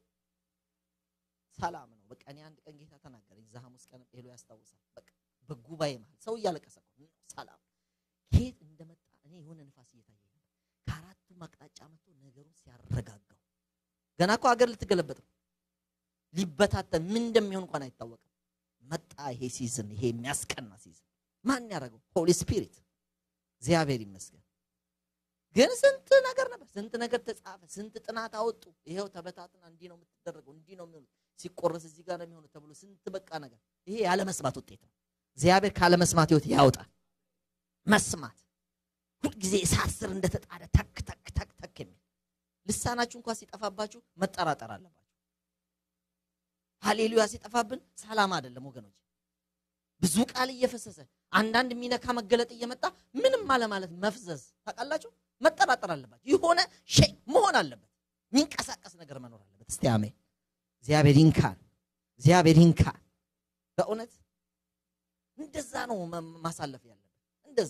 ሰላም ነው። በቃ እኔ አንድ ቀን ጌታ ተናገረኝ። እዛ ሐሙስ ቀን ሄሎ ያስታውሳል። በቃ በጉባኤ መሀል ሰው እያለቀሰ እኮ ነው። ሰላም ከየት እንደመጣ እኔ የሆነ ንፋስ እየታየ ነው። ከአራቱም አቅጣጫ መጥቶ ነገሩን ሲያረጋጋው ገና እኮ ሀገር ልትገለበጥ ነው ሊበታተን ምን እንደሚሆን እንኳን አይታወቅም። መጣ ይሄ ሲዝን፣ ይሄ የሚያስቀና ሲዝን። ማን ያደረገው? ሆሊ ስፒሪት። እግዚአብሔር ይመስገን። ግን ስንት ነገር ነበር፣ ስንት ነገር ተጻፈ፣ ስንት ጥናት አወጡ። ይሄው ተበታትና እንዲህ ነው የምትደረገው፣ እንዲህ ነው የሚሆኑት፣ ሲቆረስ እዚህ ጋር ነው የሚሆኑት ተብሎ ስንት በቃ ነገር። ይሄ ያለመስማት ውጤት ነው። እግዚአብሔር ካለመስማት ህይወት ያውጣል። መስማት ሁልጊዜ እሳት ስር እንደተጣደ ተክ ተክ ተክ ተክ የሚል ልሳናችሁ እንኳን ሲጠፋባችሁ መጠራጠር አለባችሁ። ሃሌሉያ ሲጠፋብን ሰላም አይደለም ወገኖች። ብዙ ቃል እየፈሰሰ አንዳንድ የሚነካ መገለጥ እየመጣ ምንም አለማለት መፍዘዝ ታውቃላችሁ። መጠራጠር አለባችሁ። የሆነ ሸይ መሆን አለበት። የሚንቀሳቀስ ነገር መኖር አለበት። እስቲ አሜን። እግዚአብሔር ይንካን፣ እግዚአብሔር ይንካን። በእውነት እንደዛ ነው መ- ማሳለፍ ያለበት። እንደዛ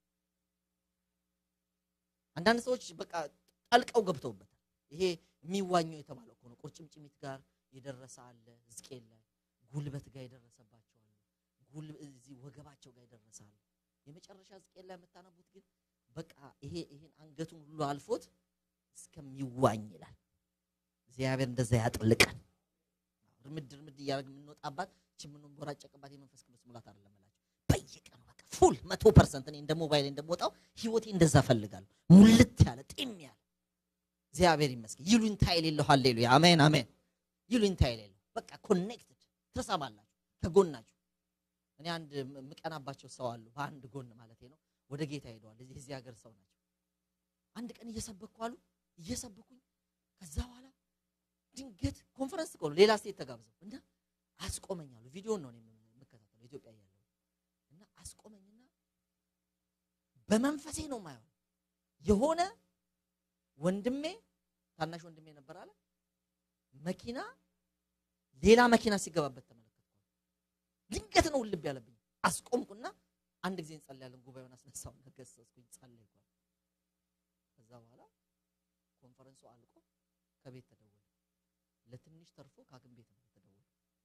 አንዳንድ ሰዎች በቃ ጠልቀው ገብተውበታል። ይሄ የሚዋኘው የተባለው እኮ ነው። ቁርጭምጭሚት ጋር የደረሰ አለ፣ ሕዝቅኤል ላይ ጉልበት ጋር የደረሰባቸው አለ፣ ጉል እዚህ ወገባቸው ጋር የደረሰ አለ። የመጨረሻ ሕዝቅኤል ላይ የምታነቡት ግን በቃ ይሄ ይሄን አንገቱን ሁሉ አልፎት እስከሚዋኝ ይላል። እግዚአብሔር እንደዛ ያጥልቀን። እርምድ እርምድ እያደረግ የምንወጣባት እቺ የምንቦራጨቅባት የመንፈስ ቅዱስ ሙላት አይደለም እላችሁ። በየቀኑ በቃ ፉል መቶ ፐርሰንት እኔ እንደ ሞባይል እንደምወጣው ህይወቴ እንደዛ ፈልጋለሁ። ሙልት ያለ ጤም ያለ እግዚአብሔር ይመስገን። ይሉኝታ የሌለው ሃሌሉያ አሜን አሜን። ይሉኝታ የሌለው በቃ ኮኔክትድ ትሰማላችሁ ከጎናችሁ። እኔ አንድ የምቀናባቸው ሰው አሉ፣ በአንድ ጎን ማለት ነው። ወደ ጌታ ሄደዋል። እዚህ እዚህ ሀገር ሰው ናቸው። አንድ ቀን እየሰበኩ አሉ እየሰበኩኝ ከዛ በኋላ ድንገት ኮንፈረንስ እኮ ነው ሌላ ስቴት ተጋብዘው እና አስቆመኛሉ ቪዲዮን ነው እኔ የምከታተለው ኢትዮጵያ እያለሁ እና አስቆመኝና በመንፈሴ ነው ማየው የሆነ ወንድሜ ታናሽ ወንድሜ ነበር አለ መኪና ሌላ መኪና ሲገባበት ተመለከትኩ ድንገት ነው ልብ ያለብኝ አስቆምኩና አንድ ጊዜ እንጸልያለን ጉባኤውን አስነሳውና ገሰጽኩኝ ጸለይኩ ከዛ በኋላ ኮንፈረንሱ አልቆ ከቤት ተደወለ ለትንሽ ተርፎ ከሐኪም ቤት ነው የተደወለ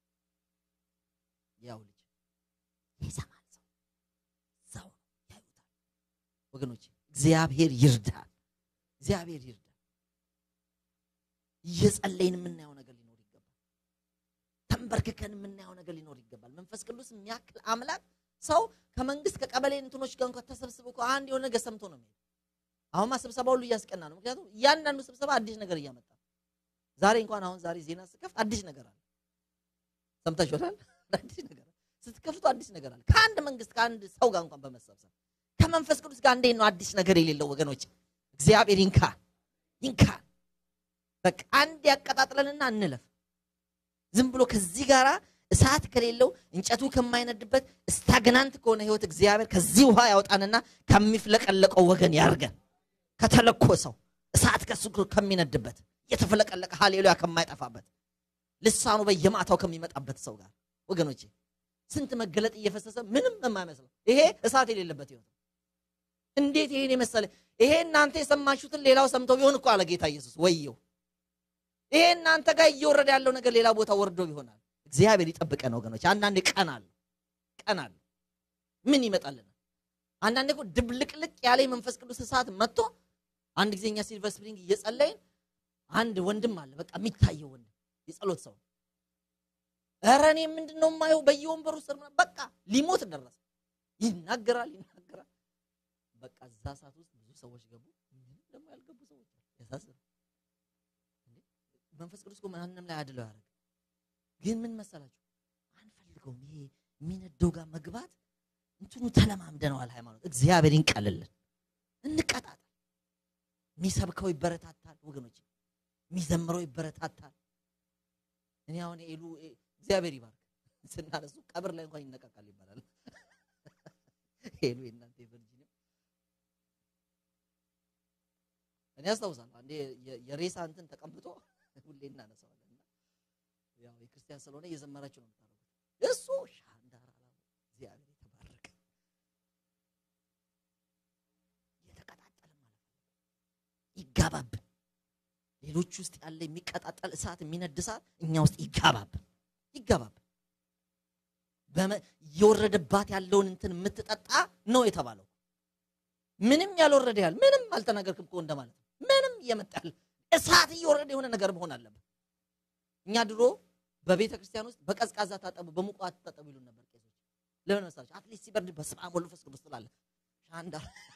ያው ልጅ ይሰማል ሰው ሰው ያዩታል ወገኖች እግዚአብሔር ይርዳል እግዚአብሔር ይርዳል እየጸለይን የምናየው ነገር ሊኖር ይገባል ተንበርክከን የምናየው ነገር ሊኖር ይገባል መንፈስ ቅዱስ የሚያክል አምላክ ሰው ከመንግስት ከቀበሌ እንትኖች ጋር እንኳን ተሰብስቦ እኮ አንድ የሆነ ነገር ሰምቶ ነው የሚሄድ አሁንማ ስብሰባ ሁሉ እያስቀና ነው ምክንያቱም እያንዳንዱ ስብሰባ አዲስ ነገር እያመጣ ዛሬ እንኳን አሁን ዛሬ ዜና ስከፍት አዲስ ነገር አለ ሰምታችኋል አዲስ ነገር አለ ስትከፍቱ አዲስ ነገር አለ ከአንድ መንግስት ከአንድ ሰው ጋር እንኳን በመሰብሰብ ከመንፈስ ቅዱስ ጋር እንዴት ነው አዲስ ነገር የሌለው ወገኖች እግዚአብሔር ይንካ ይንካ በቃ አንድ ያቀጣጥለንና እንለፍ ዝም ብሎ ከዚህ ጋራ እሳት ከሌለው እንጨቱ ከማይነድበት ስታግናንት ከሆነ ህይወት እግዚአብሔር ከዚህ ውሃ ያውጣንና ከሚፍለቀለቀው ወገን ያርገን ከተለኮሰው እሳት ከሱ ከሚነድበት እየተፈለቀለቀ ሃሌሉያ ከማይጠፋበት ልሳኑ በየማታው ከሚመጣበት ሰው ጋር ወገኖቼ ስንት መገለጥ እየፈሰሰ ምንም የማይመስለው ይሄ እሳት የሌለበት ህይወት እንዴት ይሄን የመሰለ ይሄ እናንተ የሰማችሁትን ሌላው ሰምተው ቢሆን እኮ አለ ጌታ ኢየሱስ ወየው ይሄ እናንተ ጋር እየወረደ ያለው ነገር ሌላ ቦታ ወርዶ ይሆናል እግዚአብሔር ይጠብቀን ወገኖች አንዳንዴ ቀን አለ ቀን አለ ምን ይመጣልናል አንዳንዴ እኮ ድብልቅልቅ ያለ የመንፈስ ቅዱስ እሳት መጥቶ አንድ ጊዜ እኛ ሲልቨር ስፕሪንግ እየጸለይን አንድ ወንድም አለ በቃ የሚታየው ወንድም የጸሎት ሰው ኧረ እኔ ምንድን ነው የማየው በየወንበሩ ስር በቃ ሊሞት ደረሰ ይናገራል ይናገራል በቃ እዛ ሰዓት ውስጥ ብዙ ሰዎች ገቡ ምንም ደግሞ ያልገቡ ሰዎች ያሳስር መንፈስ ቅዱስ ማንም ላይ አድለው ያደረግ ግን ምን መሰላችሁ አንፈልገውም ይሄ የሚነደው ጋር መግባት እንትኑ ተለማምደነዋል ሃይማኖት እግዚአብሔር ይንቀልልን እንቀጣጣል የሚሰብከው ይበረታታል ወገኖች የሚዘምረው ይበረታታል እኔ አሁን ኤሉ እግዚአብሔር ይባርክ ስናነሱ ቀብር ላይ እንኳን ይነቃቃል ይባላል ኤሉ የእናንተ የቨርጂኒያ እኔ አስታውሳለሁ አንዴ የሬሳ እንትን ተቀምጦ ሁሌ እናነሳዋለን ያው የክርስቲያን ስለሆነ እየዘመራችሁ ነው የምታደርጉት እሱ ሻንዳራ እግዚአብሔር የተባረከ እየተቀጣጠለ ማለት ይጋባብን ሌሎች ውስጥ ያለ የሚቀጣጠል እሳት የሚነድ እሳት እኛ ውስጥ ይጋባብን ይጋባብን እየወረደባት ያለውን እንትን የምትጠጣ ነው የተባለው ምንም ያልወረደ ያህል ምንም አልተናገርክም እኮ እንደማለት ነው ምንም እየመጣ ያለ እሳት እየወረደ የሆነ ነገር መሆን አለበት እኛ ድሮ በቤተ ክርስቲያን ውስጥ በቀዝቃዛ ታጠቡ በሙቋ ታጠቡ ይሉን ነበር ቄሶች ለምን መሰላችሁ አትሊስት ሲበርድ በስመ አብ ወወልድ ወመንፈስ ቅዱስ ትላለህ ሻንዳ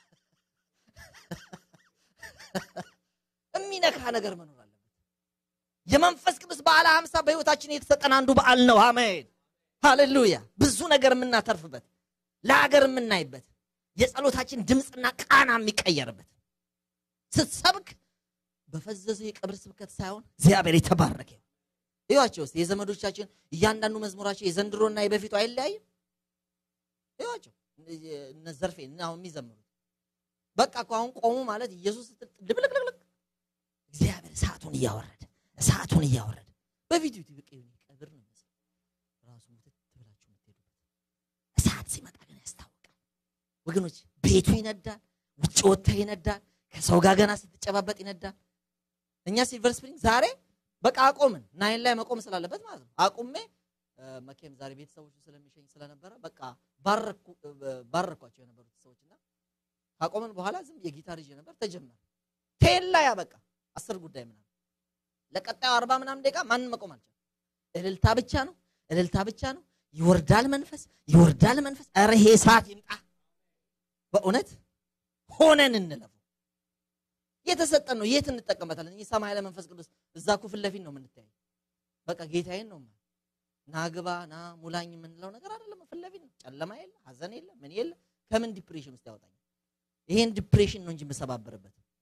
የሚነካ ነገር መኖር አለበት የመንፈስ ቅዱስ በዓለ ሀምሳ በህይወታችን የተሰጠን አንዱ በዓል ነው አሜን ሃሌሉያ ብዙ ነገር የምናተርፍበት ለሀገር የምናይበት የጸሎታችን ድምፅና ቃና የሚቀየርበት ስትሰብክ በፈዘዘ የቀብር ስብከት ሳይሆን እግዚአብሔር የተባረከ ይዋቸው ውስጥ የዘመዶቻችን እያንዳንዱ መዝሙራቸው የዘንድሮና የበፊቱ አይለያይም ይዋቸው እነ ዘርፌ አሁን የሚዘምሩት በቃ እኮ አሁን ቆሙ ማለት ኢየሱስ ድብልቅልቅልቅ እግዚአብሔር እሳቱን እያወረደ እሳቱን እያወረደ በፊቱ በቃ ቀብር ነው የሚመስለው ራሱ ሙትት ብላችሁ የምትሄዱበት እሳት ሲመጣ ግን ያስታውቃል ወገኖች ቤቱ ይነዳል ውጭ ወጥተህ ይነዳል ከሰው ጋር ገና ስትጨባበጥ ይነዳል እኛ ሲልቨር ስፕሪንግ ዛሬ በቃ አቆምን ናይን ላይ መቆም ስላለበት ማለት ነው አቁሜ መቼም ዛሬ ቤተሰቦቹ ስለሚሸኝ ስለነበረ በቃ ባረኳቸው የነበሩት ሰዎችና ካቆምን በኋላ ዝም የጊታር ይዤ ነበር ተጀመረ ቴላ ያ በቃ አስር ጉዳይ ምናምን ለቀጣዩ አርባ ምናምን ደቂቃ ማንም መቆም አልቻለም እልልታ ብቻ ነው እልልታ ብቻ ነው ይወርዳል መንፈስ ይወርዳል መንፈስ ኧረ ይሄ ሰዓት ይምጣ በእውነት ሆነን እንለፉ የተሰጠን ነው የት እንጠቀምበታለን ይህ ሰማይ ለመንፈስ ቅዱስ እዛ እኮ ፊት ለፊት ነው የምንተያይ በቃ ጌታዬን ነው ና ግባ ና ሙላኝ የምንለው ነገር አይደለም ፊት ለፊት ነው ጨለማ የለ ሀዘን የለ ምን የለ ከምን ዲፕሬሽን ውስጥ ያወጣኝ ይሄን ዲፕሬሽን ነው እንጂ የምሰባበርበት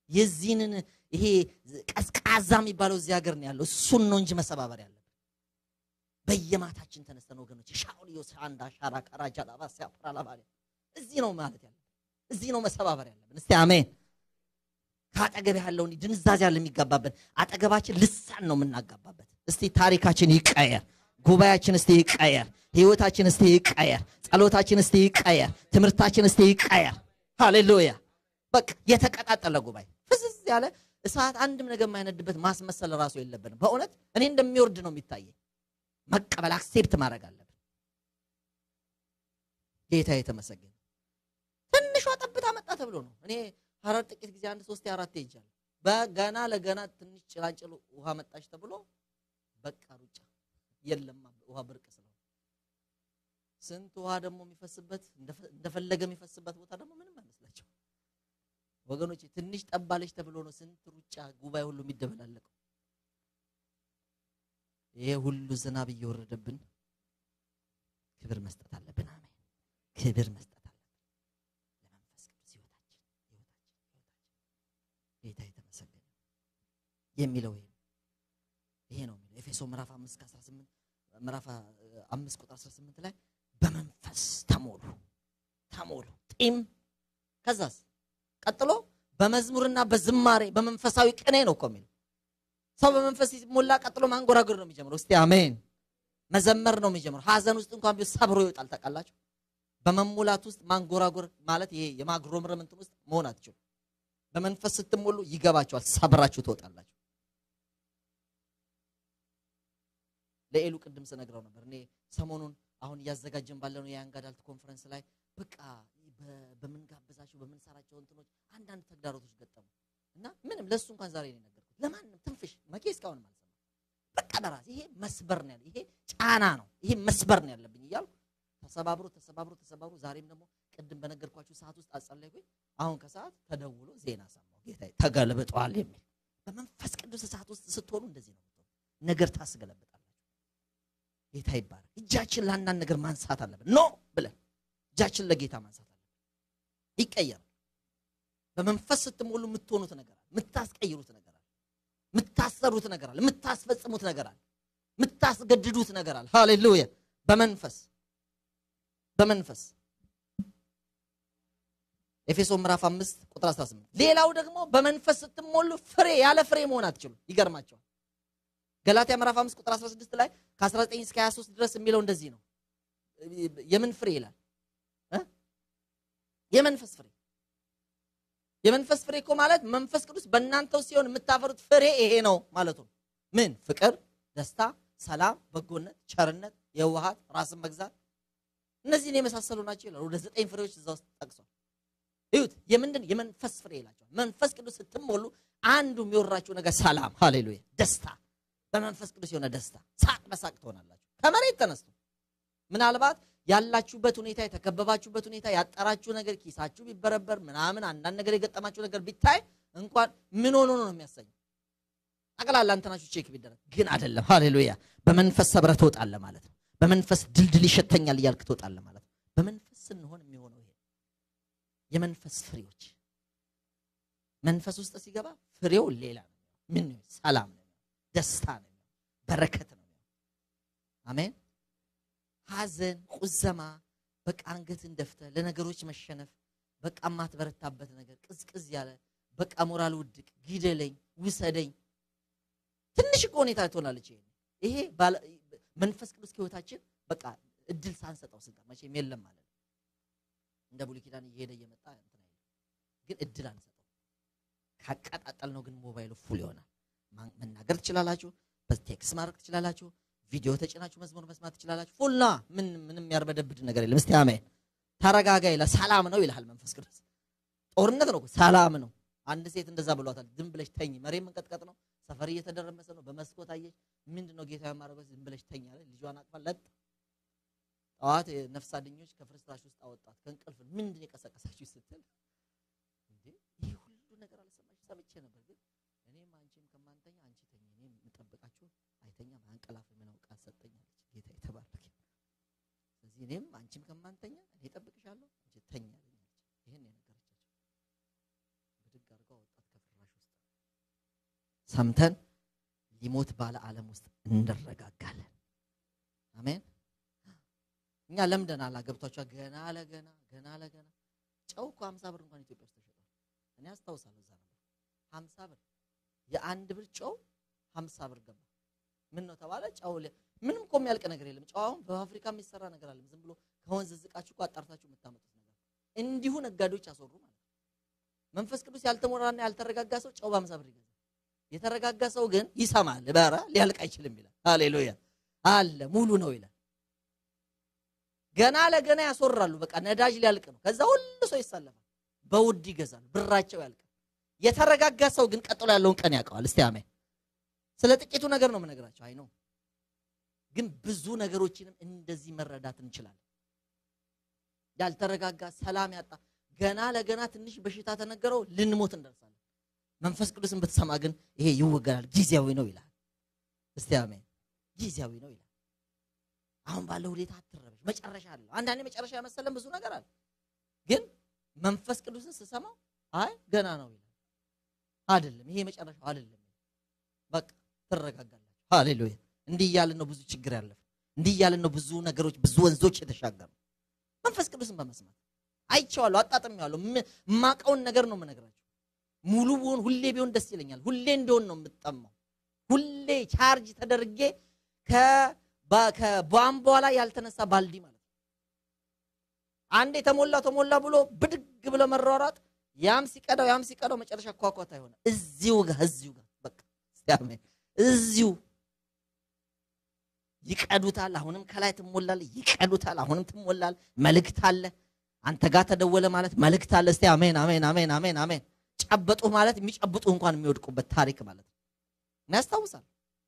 የዚህንን ይሄ ቀዝቃዛ የሚባለው እዚህ ሀገር ነው ያለው። እሱን ነው እንጂ መሰባበር ያለብን። በየማታችን ተነስተን ወገኖች ሻውልዮ ሳንዳ ሻራ ካራጃ ላባ ሲያፕራ ላባሪ እዚህ ነው ማለት ያለብን። እዚህ ነው መሰባበር ያለብን። እስቲ አሜን። ከአጠገብ ያለውን ድንዛዜ ያለ የሚጋባበት አጠገባችን ልሳን ነው የምናጋባበት። እስቲ ታሪካችን ይቀየር፣ ጉባኤያችን እስቲ ይቀየር፣ ህይወታችን እስቲ ይቀየር፣ ጸሎታችን እስቲ ይቀየር፣ ትምህርታችን እስቲ ይቀየር። ሃሌሉያ። በቃ የተቀጣጠለ ጉባኤ ፍዝዝ ያለ እሳት አንድም ነገር የማይነድበት ማስመሰል ራሱ የለብንም። በእውነት እኔ እንደሚወርድ ነው የሚታየኝ። መቀበል አክሴፕት ማድረግ አለብን። ጌታ የተመሰገነ። ትንሿ ጠብታ መጣ ተብሎ ነው እኔ ሀረር ጥቂት ጊዜ አንድ ሶስት አራት ሄጃለሁ። በገና ለገና ትንሽ ጭላንጭል ውሃ መጣች ተብሎ በቃ ሩጫ የለም ውሃ ብርቅ ስለሆነ ስንት ውሃ ደግሞ የሚፈስበት እንደፈለገ የሚፈስበት ቦታ ደግሞ ምንም አይመስላቸው ወገኖች። ትንሽ ጠባለች ተብሎ ነው ስንት ሩጫ ጉባኤ ሁሉ የሚደበላለቀው። ይሄ ሁሉ ዝናብ እየወረደብን ክብር መስጠት አለብን። አሜን። ክብር መስጠት አለብን ለመንፈስ ቅዱስ ህይወታችን ህይወታችን ህይወታችን ጌታ የተመሰገነ የሚለው ይሄ ይሄ ነው የሚለው ኤፌሶ ምዕራፍ 5 ከ18 ምዕራፍ 5 ቁጥር 18 ላይ በመንፈስ ተሞሉ ተሞሉ ጢም ከዛስ ቀጥሎ በመዝሙርና በዝማሬ በመንፈሳዊ ቅኔ ነው እኮ የሚለው ሰው በመንፈስ ሲሞላ ቀጥሎ ማንጎራጎር ነው የሚጀምረው። እስቲ አሜን። መዘመር ነው የሚጀምረው። ሀዘን ውስጥ እንኳን ቢሆን ሰብሮ ይወጣል። ታውቃላችሁ። በመሙላት ውስጥ ማንጎራጎር ማለት ይሄ የማጉረምረም እንትን ውስጥ መሆን አትችሉ። በመንፈስ ስትሞሉ ይገባችኋል። ሰብራችሁ ትወጣላችሁ። ለኤሉ ቅድም ስነግረው ነበር። እኔ ሰሞኑን አሁን እያዘጋጀን ባለነው የያንጋዳልት ኮንፈረንስ ላይ በቃ በምንጋብዛቸው በምንሰራቸው እንትኖች አንዳንድ ተግዳሮቶች ገጠሙ እና ምንም ለእሱ እንኳን ዛሬ ነው የነገርኩት። ለማንም ትንፍሽ መኬ እስካሁን አልሰማም። በቃ በራሴ ይሄ መስበር ነው ያለ ይሄ ጫና ነው ይሄ መስበር ነው ያለብኝ እያልኩ ተሰባብሮ ተሰባብሮ ተሰባብሮ ዛሬም ደግሞ ቅድም በነገርኳችሁ ሰዓት ውስጥ አጸለይኩኝ። አሁን ከሰዓት ተደውሎ ዜና ሰማሁ። ጌታ ተገልብጧል የሚል በመንፈስ ቅዱስ ሰዓት ውስጥ ስትሆኑ እንደዚህ ነው ነገር ታስገለብጣላችሁ። ጌታ ይባላል። እጃችን ለአንዳንድ ነገር ማንሳት አለብን። ኖ ብለን እጃችን ለጌታ ማንሳት አለብን። ይቀየራል። በመንፈስ ስትሞሉ የምትሆኑት ነገር አለ፣ የምታስቀይሩት ነገር አለ፣ የምታሰሩት ነገር አለ፣ የምታስፈጽሙት ነገር አለ፣ የምታስገድዱት ነገር አለ። ሃሌሉያ! በመንፈስ በመንፈስ ኤፌሶ ምዕራፍ 5 ቁጥር 18 ሌላው ደግሞ በመንፈስ ስትሞሉ ፍሬ ያለ ፍሬ መሆን አትችሉም። ይገርማቸዋል። ገላትያ ምዕራፍ 5 ቁጥር 16 ላይ ከ19 እስከ 23 ድረስ የሚለው እንደዚህ ነው። የምን ፍሬ ይላል? የመንፈስ ፍሬ የመንፈስ ፍሬ እኮ ማለት መንፈስ ቅዱስ በእናንተው ሲሆን የምታፈሩት ፍሬ ይሄ ነው ማለቱ ነው። ምን? ፍቅር፣ ደስታ፣ ሰላም፣ በጎነት፣ ቸርነት፣ የዋሃት፣ ራስን መግዛት እነዚህን የመሳሰሉ ናቸው ይላል። ወደ ዘጠኝ ፍሬዎች እዛ ውስጥ ጠቅሷል። እዩት። የምንድን የመንፈስ ፍሬ ይላቸዋል። መንፈስ ቅዱስ ስትሞሉ አንዱ የሚወራችሁ ነገር ሰላም፣ ሃሌሉያ፣ ደስታ፣ በመንፈስ ቅዱስ የሆነ ደስታ፣ ሳቅ በሳቅ ትሆናላችሁ። ከመሬት ተነስቶ ምናልባት ያላችሁበት ሁኔታ የተከበባችሁበት ሁኔታ ያጠራችሁ ነገር ኪሳችሁ ቢበረበር ምናምን አንዳንድ ነገር የገጠማችሁ ነገር ቢታይ እንኳን ምን ሆኖ ነው የሚያሰኘው? ጠቅላላ እንትናችሁ ቼክ ቢደረግ ግን አይደለም። ሃሌሉያ በመንፈስ ሰብረህ ትወጣለህ ማለት ነው። በመንፈስ ድልድል ይሸተኛል እያልክ ትወጣለህ ማለት ነው። በመንፈስ ስንሆን የሚሆነው ይሄ የመንፈስ ፍሬዎች መንፈስ ውስጥ ሲገባ ፍሬው ሌላ ነው። ምን ነው? ሰላም ነው፣ ደስታ ነው፣ በረከት ነው። አሜን ሐዘን፣ ቁዘማ፣ በቃ አንገትን ደፍተህ ለነገሮች መሸነፍ፣ በቃ የማትበረታበት ነገር ቅዝቅዝ ያለ በቃ ሞራል ውድቅ፣ ግደለኝ፣ ውሰደኝ ትንሽ እኮ ሁኔታ ትሆናለች። ይሄ መንፈስ ቅዱስ ከህይወታችን በቃ እድል ሳንሰጠው ስንቀር መቼም የለም ማለት ነው። እንደ ብሉይ ኪዳን እየሄደ እየመጣ እንትን አይልም፣ ግን እድል አንሰጠው። ካቀጣጠል ነው ግን ሞባይሉ ፉል ይሆናል። መናገር ትችላላችሁ፣ በቴክስ ማድረግ ትችላላችሁ ቪዲዮ ተጭናችሁ መዝሙር መስማት ትችላላችሁ። ፉልና ምን ምንም ያርበደብድ ነገር የለም። እስቲ አሜን። ተረጋጋ ይላል። ሰላም ነው ይልሃል መንፈስ ቅዱስ። ጦርነት ነው፣ ሰላም ነው። አንድ ሴት እንደዛ ብሏታል። ዝም ብለሽ ተኝ፣ መሬት መንቀጥቀጥ ነው፣ ሰፈር እየተደረመሰ ነው። በመስኮት አየች። ምንድን ነው ጌታ የማረበት? ዝም ብለሽ ተኝ አለ። ልጇን አቅፋ ለጥ ጠዋት ነፍስ አድኞች ከፍርስራሽ ውስጥ አወጣት። ከእንቅልፍ ምንድን የቀሰቀሳችሁ ስትል እንዴ ይህ ሁሉ ነገር አልሰማሽ? ሰምቼ ነበር፣ ግን እኔም አንቺም ከማንተኛ አንቺ ተኝ፣ እኔም የምጠብቃችሁ አይተኛም አንቀላፍ ምነው ቃል ሰጠኛለች። ጌታ የተባረከ። ስለዚህ እኔም አንቺም ከማንተኛ እኔ እጠብቅሻለሁ አንቺ ተኛ አለች። ይህን የነገረቻቸው ብድግ አድርጋ ወጣት ሰምተን ሊሞት ባለ ዓለም ውስጥ እንረጋጋለን። አሜን። እኛ ለምደናል። ገብቷችኋል? ገና ለገና ገና ለገና ጨው እኮ ሀምሳ ብር እንኳን ኢትዮጵያ ውስጥ ተሸጧል። እኔ አስታውሳለሁ። እዛ ነበር ሀምሳ ብር የአንድ ብር ጨው ሀምሳ ብር ገባ። ምን ነው ተባለ? ጨው ምንም እኮ የሚያልቅ ነገር የለም። ጨው አሁን በአፍሪካ የሚሰራ ነገር አለ። ዝም ብሎ ከወንዝ ዝቃችሁ እኮ አጣርታችሁ የምታመጡት ነገር እንዲሁ ነጋዴዎች አስወሩ ማለት ነው። መንፈስ ቅዱስ ያልተሞራና ያልተረጋጋ ሰው ጨው በሀምሳ ብር ይገዛል። የተረጋጋ ሰው ግን ይሰማል። በረ ሊያልቅ አይችልም ይላል። ሃሌሉያ አለ ሙሉ ነው ይላል። ገና ለገና ያስወራሉ። በቃ ነዳጅ ሊያልቅ ነው። ከዛ ሁሉ ሰው ይሳለፋል። በውድ ይገዛል። ብራቸው ያልቃል። የተረጋጋ ሰው ግን ቀጥሎ ያለውን ቀን ያውቀዋል። እስቲ አሜን። ስለ ጥቂቱ ነገር ነው የምነግራቸው። አይ ነው ግን ብዙ ነገሮችንም እንደዚህ መረዳት እንችላለን። ያልተረጋጋ ሰላም ያጣ ገና ለገና ትንሽ በሽታ ተነገረው ልንሞት እንደርሳለን። መንፈስ ቅዱስን ብትሰማ ግን ይሄ ይወገዳል፣ ጊዜያዊ ነው ይላል። እስቲ አሜን። ጊዜያዊ ነው ይላል። አሁን ባለው ሁኔታ አትረበሽ፣ መጨረሻ አለው። አንዳንዴ መጨረሻ ያመሰለን ብዙ ነገር አለ። ግን መንፈስ ቅዱስን ስሰማው አይ ገና ነው ይላል። አይደለም ይሄ መጨረሻው አይደለም። በቃ ትረጋጋላችሁ። ሃሌሉያ። እንዲህ እያልን ነው ብዙ ችግር ያለፈ፣ እንዲህ እያልን ነው ብዙ ነገሮች፣ ብዙ ወንዞች የተሻገሩ መንፈስ ቅዱስን በመስማት አይቼዋለሁ፣ አጣጥሜዋለሁ። የማውቀውን ነገር ነው የምነግራቸው። ሙሉ ቢሆን ሁሌ ቢሆን ደስ ይለኛል። ሁሌ እንዲሆን ነው የምጠማው። ሁሌ ቻርጅ ተደርጌ ከቧንቧ ላይ ያልተነሳ ባልዲ ማለት ነው። አንዴ ተሞላ ተሞላ ብሎ ብድግ ብሎ መሯሯጥ፣ ያም ሲቀዳው ያም ሲቀዳው መጨረሻ ኳኳታ ይሆነ እዚሁ ጋር እዚሁ ጋር በቃ ሲያመኝ እዚሁ ይቀዱታል። አሁንም ከላይ ትሞላል፣ ይቀዱታል። አሁንም ትሞላል። መልእክት አለ። አንተ ጋር ተደወለ ማለት መልእክት አለ። እስቲ አሜን፣ አሜን፣ አሜን፣ አሜን፣ አሜን። ጨበጡ ማለት የሚጨብጡ እንኳን የሚወድቁበት ታሪክ ማለት ነው። ያስታውሳል።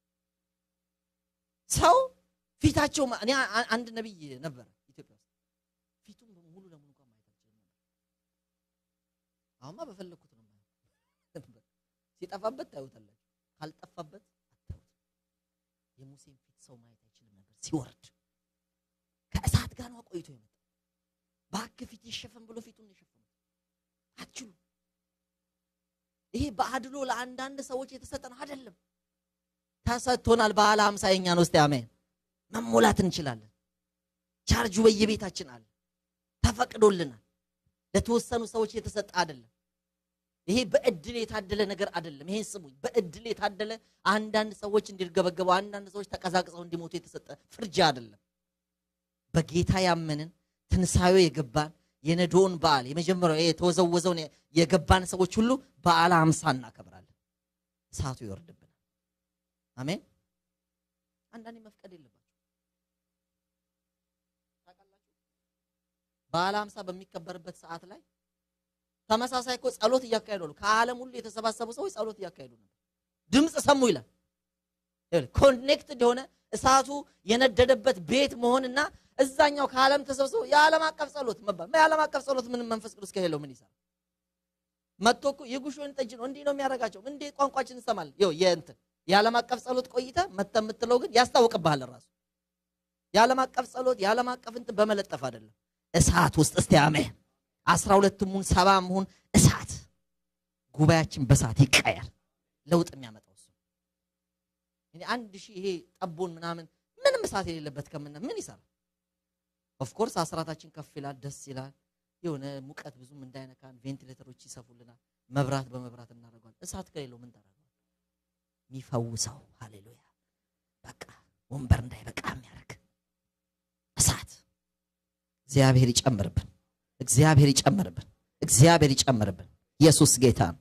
ሰው ፊታቸው እኔ አንድ ነቢይ ነበረ ኢትዮጵያ ውስጥ ፊቱን ሙሉ ለሙሉ እንኳን ማየት አልችልም ነበር። አሁንማ በፈለግኩት ነው የማየው። ሲጠፋበት ታዩታላችሁ፣ ካልጠፋበት አታዩት። የሙሴን ፊት ሰው ማየት አይችልም ነበር። ሲወርድ ከእሳት ጋር ነው ቆይቶ የመጣ ባክ ፊት ይሸፈን ብሎ ፊቱን የሸፈኑት አትችሉ። ይሄ በአድሎ ለአንዳንድ ሰዎች የተሰጠን አይደለም፣ ተሰጥቶናል። በዓለ ሃምሳ የኛ ነው። እስቲ አሜን። መሞላት እንችላለን። ቻርጁ በየቤታችን አለ፣ ተፈቅዶልናል። ለተወሰኑ ሰዎች የተሰጠ አይደለም። ይሄ በእድል የታደለ ነገር አይደለም። ይሄን ስሙኝ። በእድል የታደለ አንዳንድ ሰዎች እንዲርገበገቡ፣ አንዳንድ ሰዎች ተቀዛቅዘው እንዲሞቱ የተሰጠ ፍርጃ አይደለም። በጌታ ያመንን ትንሣኤው የገባን የነዶውን በዓል የመጀመሪያው የተወዘወዘውን የገባን ሰዎች ሁሉ በዓለ ሃምሳ እናከብራለን። እሳቱ ይወርድብናል። አሜን። አንዳንዴ መፍቀድ የለባቸው ታውቃላችሁ። በዓለ ሃምሳ በሚከበርበት ሰዓት ላይ ተመሳሳይ እኮ ጸሎት እያካሄዱ ነው። ከዓለም ሁሉ የተሰባሰቡ ሰዎች ጸሎት እያካሄዱ ነው። ድምፅ ሰሙ ይላል። ኮኔክትድ የሆነ እሳቱ የነደደበት ቤት መሆንና እዛኛው ከዓለም ተሰብስቦ የዓለም አቀፍ ጸሎት መባል የዓለም አቀፍ ጸሎት ምንም መንፈስ ቅዱስ ከሌለው ምን ይሰራል? መጥቶ እኮ የጉሽ ወይን ጠጅ ነው እንዲህ ነው የሚያደርጋቸው። እንዴ ቋንቋችን እንሰማለን። ይኸው የእንትን የዓለም አቀፍ ጸሎት ቆይተ መተ የምትለው ግን ያስታውቅብሃል ራሱ የዓለም አቀፍ ጸሎት የዓለም አቀፍ እንትን በመለጠፍ አይደለም፣ እሳት ውስጥ እስቲ አሜን። አስራ ሁለትም ሁን ሰባም ሁን እሳት ጉባኤያችን በእሳት ይቀየር። ለውጥ የሚያመጣው እሱ እኔ አንድ ሺህ ይሄ ጠቦን ምናምን ምንም እሳት የሌለበት ከምና ምን ይሰራል? ኦፍኮርስ አስራታችን ከፍ ይላል፣ ደስ ይላል። የሆነ ሙቀት ብዙም እንዳይነካን ቬንቲሌተሮች ይሰፉልናል። መብራት በመብራት እናደርገዋል። እሳት ከሌለው ምን ታደርገዋል? የሚፈውሰው ሃሌሉያ። በቃ ወንበር እንዳይበቃ የሚያደርግ እሳት እግዚአብሔር ይጨምርብን። እግዚአብሔር ይጨምርብን። እግዚአብሔር ይጨምርብን። ኢየሱስ ጌታ ነው።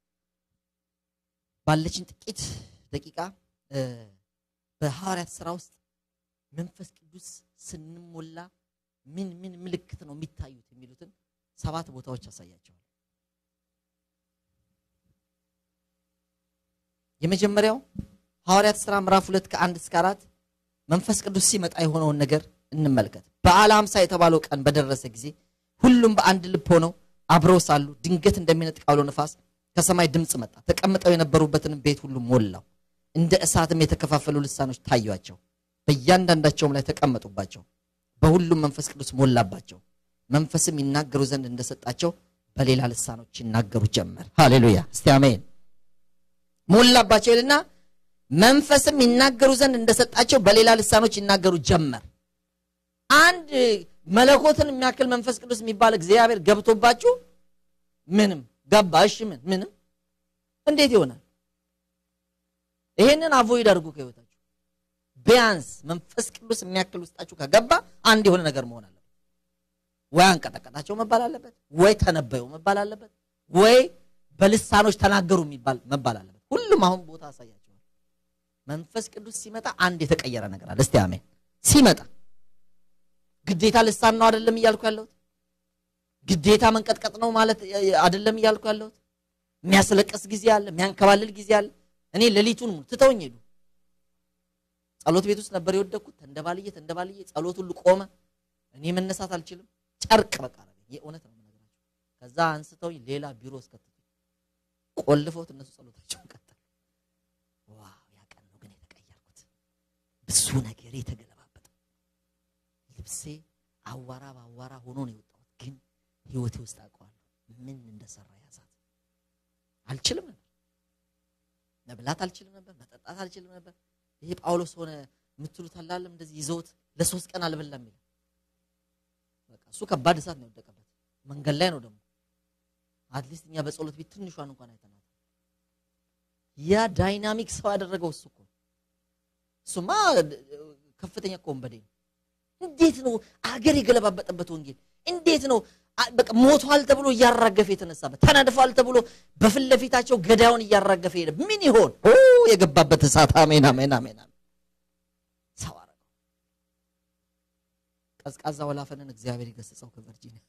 ባለችን ጥቂት ደቂቃ በሐዋርያት ስራ ውስጥ መንፈስ ቅዱስ ስንሞላ ምን ምን ምልክት ነው የሚታዩት የሚሉትን ሰባት ቦታዎች ያሳያቸዋል። የመጀመሪያው ሐዋርያት ስራ ምዕራፍ ሁለት ከአንድ እስከ አራት መንፈስ ቅዱስ ሲመጣ የሆነውን ነገር እንመልከት። በዓለ ሃምሳ የተባለው ቀን በደረሰ ጊዜ ሁሉም በአንድ ልብ ሆነው አብረው ሳሉ ድንገት እንደሚነጥቅ አውሎ ነፋስ ከሰማይ ድምፅ መጣ። ተቀምጠው የነበሩበትን ቤት ሁሉ ሞላው። እንደ እሳትም የተከፋፈሉ ልሳኖች ታዩአቸው፣ በእያንዳንዳቸውም ላይ ተቀመጡባቸው። በሁሉም መንፈስ ቅዱስ ሞላባቸው። መንፈስም ይናገሩ ዘንድ እንደሰጣቸው በሌላ ልሳኖች ይናገሩ ጀመር። ሃሌሉያ! እስቲ አሜን። ሞላባቸው ይልና መንፈስም ይናገሩ ዘንድ እንደሰጣቸው በሌላ ልሳኖች ይናገሩ ጀመር። አንድ መለኮትን የሚያክል መንፈስ ቅዱስ የሚባል እግዚአብሔር ገብቶባችሁ ምንም ገባ። እሺ ምን ምንም እንዴት ይሆናል? ይሄንን አቮይድ አድርጉ ከህይወታችሁ። ቢያንስ መንፈስ ቅዱስ የሚያክል ውስጣችሁ ከገባ አንድ የሆነ ነገር መሆን አለበት። ወይ አንቀጠቀጣቸው መባል አለበት፣ ወይ ተነበዩ መባል አለበት፣ ወይ በልሳኖች ተናገሩ የሚባል መባል አለበት። ሁሉም አሁን ቦታ አሳያቸዋል። መንፈስ ቅዱስ ሲመጣ አንድ የተቀየረ ነገር አለ። እስቲ አሜን። ሲመጣ ግዴታ ልሳን ነው አይደለም እያልኩ ያለሁት። ግዴታ መንቀጥቀጥ ነው ማለት አይደለም እያልኩ ያለሁት። የሚያስለቀስ ጊዜ አለ፣ የሚያንከባልል ጊዜ አለ። እኔ ሌሊቱን ሙሉ ትተውኝ ሄዱ። ጸሎት ቤት ውስጥ ነበር የወደቅኩት። ተንደባልዬ ተንደባልዬ ጸሎት ሁሉ ቆመ። እኔ መነሳት አልችልም። ጨርቅ በቃ የእውነት ነው የምነግራቸው። ከዛ አንስተውኝ ሌላ ቢሮ እስከትቱ ቆልፈውት እነሱ ጸሎታቸውን ቀጠሉ። ዋው ያ ቀን ነው ግን የተቀየርኩት። ብዙ ነገር የተገለባበጠ ልብሴ አዋራ በአዋራ ሆኖ ነው የወጣሁት። ግን ህይወቴ ውስጥ አውቀዋለሁ ምን እንደሰራ ያዛት። አልችልም ነበር መብላት አልችልም ነበር፣ መጠጣት አልችልም ነበር። ይሄ ጳውሎስ ሆነ የምትሉት አላለም እንደዚህ ይዘውት ለሶስት ቀን አልበላም ይላል። በቃ እሱ ከባድ እሳት ነው የወደቀበት። መንገድ ላይ ነው ደግሞ አትሊስት እኛ በጸሎት ቤት ትንሿን እንኳን አይተናል። ያ ዳይናሚክ ሰው ያደረገው እሱ እኮ እሱማ ከፍተኛ እኮ ወንበዴ ነው። እንዴት ነው አገር የገለባበጠበት ወንጌል እንዴት ነው በቃ ሞቷል ተብሎ እያራገፈ የተነሳበት ተነድፏል ተብሎ በፊት ለፊታቸው ገዳዩን እያራገፈ ሄደ። ምን ይሆን የገባበት እሳት? አሜን አሜን አሜን። ሰው አረገው። ቀዝቃዛ ወላፈንን እግዚአብሔር የገሰጸው ከቨርጂኒያ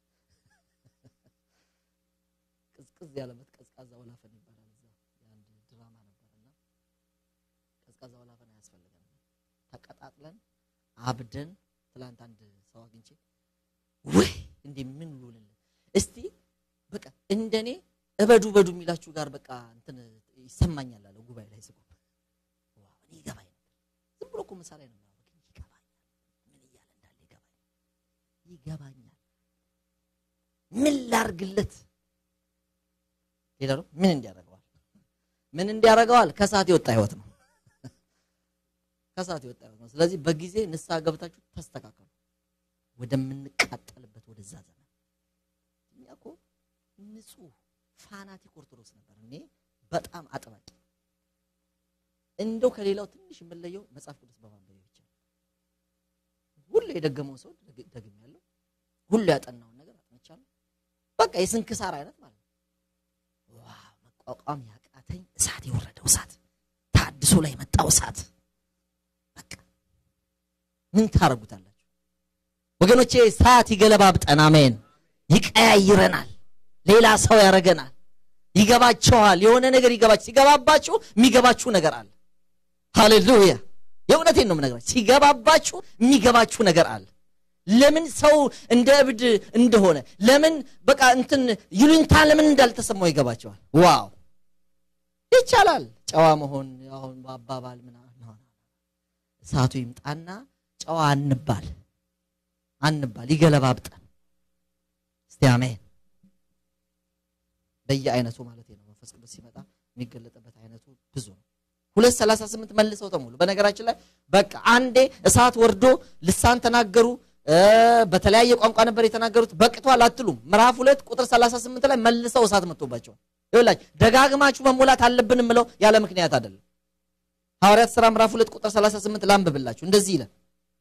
ቅዝቅዝ ያለበት ቀዝቃዛ ወላፈን ይባላል። እዛ የአንድ ድራማ ነበርና ቀዝቃዛ ወላፈን አያስፈልገንም። ተቀጣጥለን አብደን ትላንት አንድ ሰው አግኝቼ ወይ እንዴ ምን ልውልልን እስቲ በቃ እንደኔ እበዱ በዱ የሚላችሁ ጋር በቃ እንትን ይሰማኛል አለ ጉባኤ ላይ ስቆም ዋው እኔ ይገባኝ ነበር። ዝም ብሎ እኮ ምሳሌ ነው የሚያወራው፣ ግን ይገባኛል። ምን እያለ እንዳለ ይገባኛል ይገባኛል። ምን ላርግለት? ሌላ ነው ምን እንዲያደርገዋል? ምን እንዲያደርገዋል? ከሰዓት የወጣ ህይወት ነው። ከሰዓት የወጣ ህይወት ነው። ስለዚህ በጊዜ ንስሐ ገብታችሁ ተስተካከሉ። ወደምንቃጠልበት ወደዛ ዘመን እኛ እኮ ንጹህ ፋናቲክ ኦርቶዶክስ ነበር። እኔ በጣም አጥባቂ እንደው ከሌላው ትንሽ የምለየው መጽሐፍ ቅዱስ በማንበብ ብቻ ሁሉ የደገመው ሰው ደግም ያለው ሁሉ ያጠናውን ነገር አጥንቻለሁ። በቃ የስንክሳር አይነት ማለት ነው። ዋው መቋቋም ያቃተኝ እሳት የወረደው እሳት ታድሶ ላይ የመጣው እሳት በቃ ምን ታረጉታላችሁ? ወገኖቼ እሳት ይገለባብጠን። አሜን። ይቀያይረናል፣ ሌላ ሰው ያደርገናል። ይገባቸዋል፣ የሆነ ነገር ይገባቸው። ሲገባባችሁ የሚገባችሁ ነገር አለ። ሃሌሉያ! የእውነቴን ነው የምነግራችሁ። ሲገባባችሁ የሚገባችሁ ነገር አለ። ለምን ሰው እንደ እብድ እንደሆነ ለምን በቃ እንትን ይሉኝታ ለምን እንዳልተሰማው ይገባቸዋል። ዋው ይቻላል። ጨዋ መሆን አሁን በአባባል ምናምን እሳቱ ይምጣና ጨዋ አንባል አንባል ይገለባብጠን። እስቲ አሜን። በየአይነቱ ማለት ነው። መንፈስ ቅዱስ ሲመጣ የሚገለጥበት አይነቱ ብዙ ነው። ሁለት ሰላሳ ስምንት መልሰው ተሞሉ። በነገራችን ላይ በቃ አንዴ እሳት ወርዶ ልሳን ተናገሩ። በተለያየ ቋንቋ ነበር የተናገሩት። በቅቷል አትሉም። ምዕራፍ ሁለት ቁጥር 38 ላይ መልሰው እሳት መጥቶባቸዋል። ይኸውላችሁ ደጋግማችሁ መሞላት አለብን የምለው ያለ ምክንያት አይደለም። ሐዋርያት ሥራ ምዕራፍ ሁለት ቁጥር 38 ላንብብላችሁ። እንደዚህ ይላል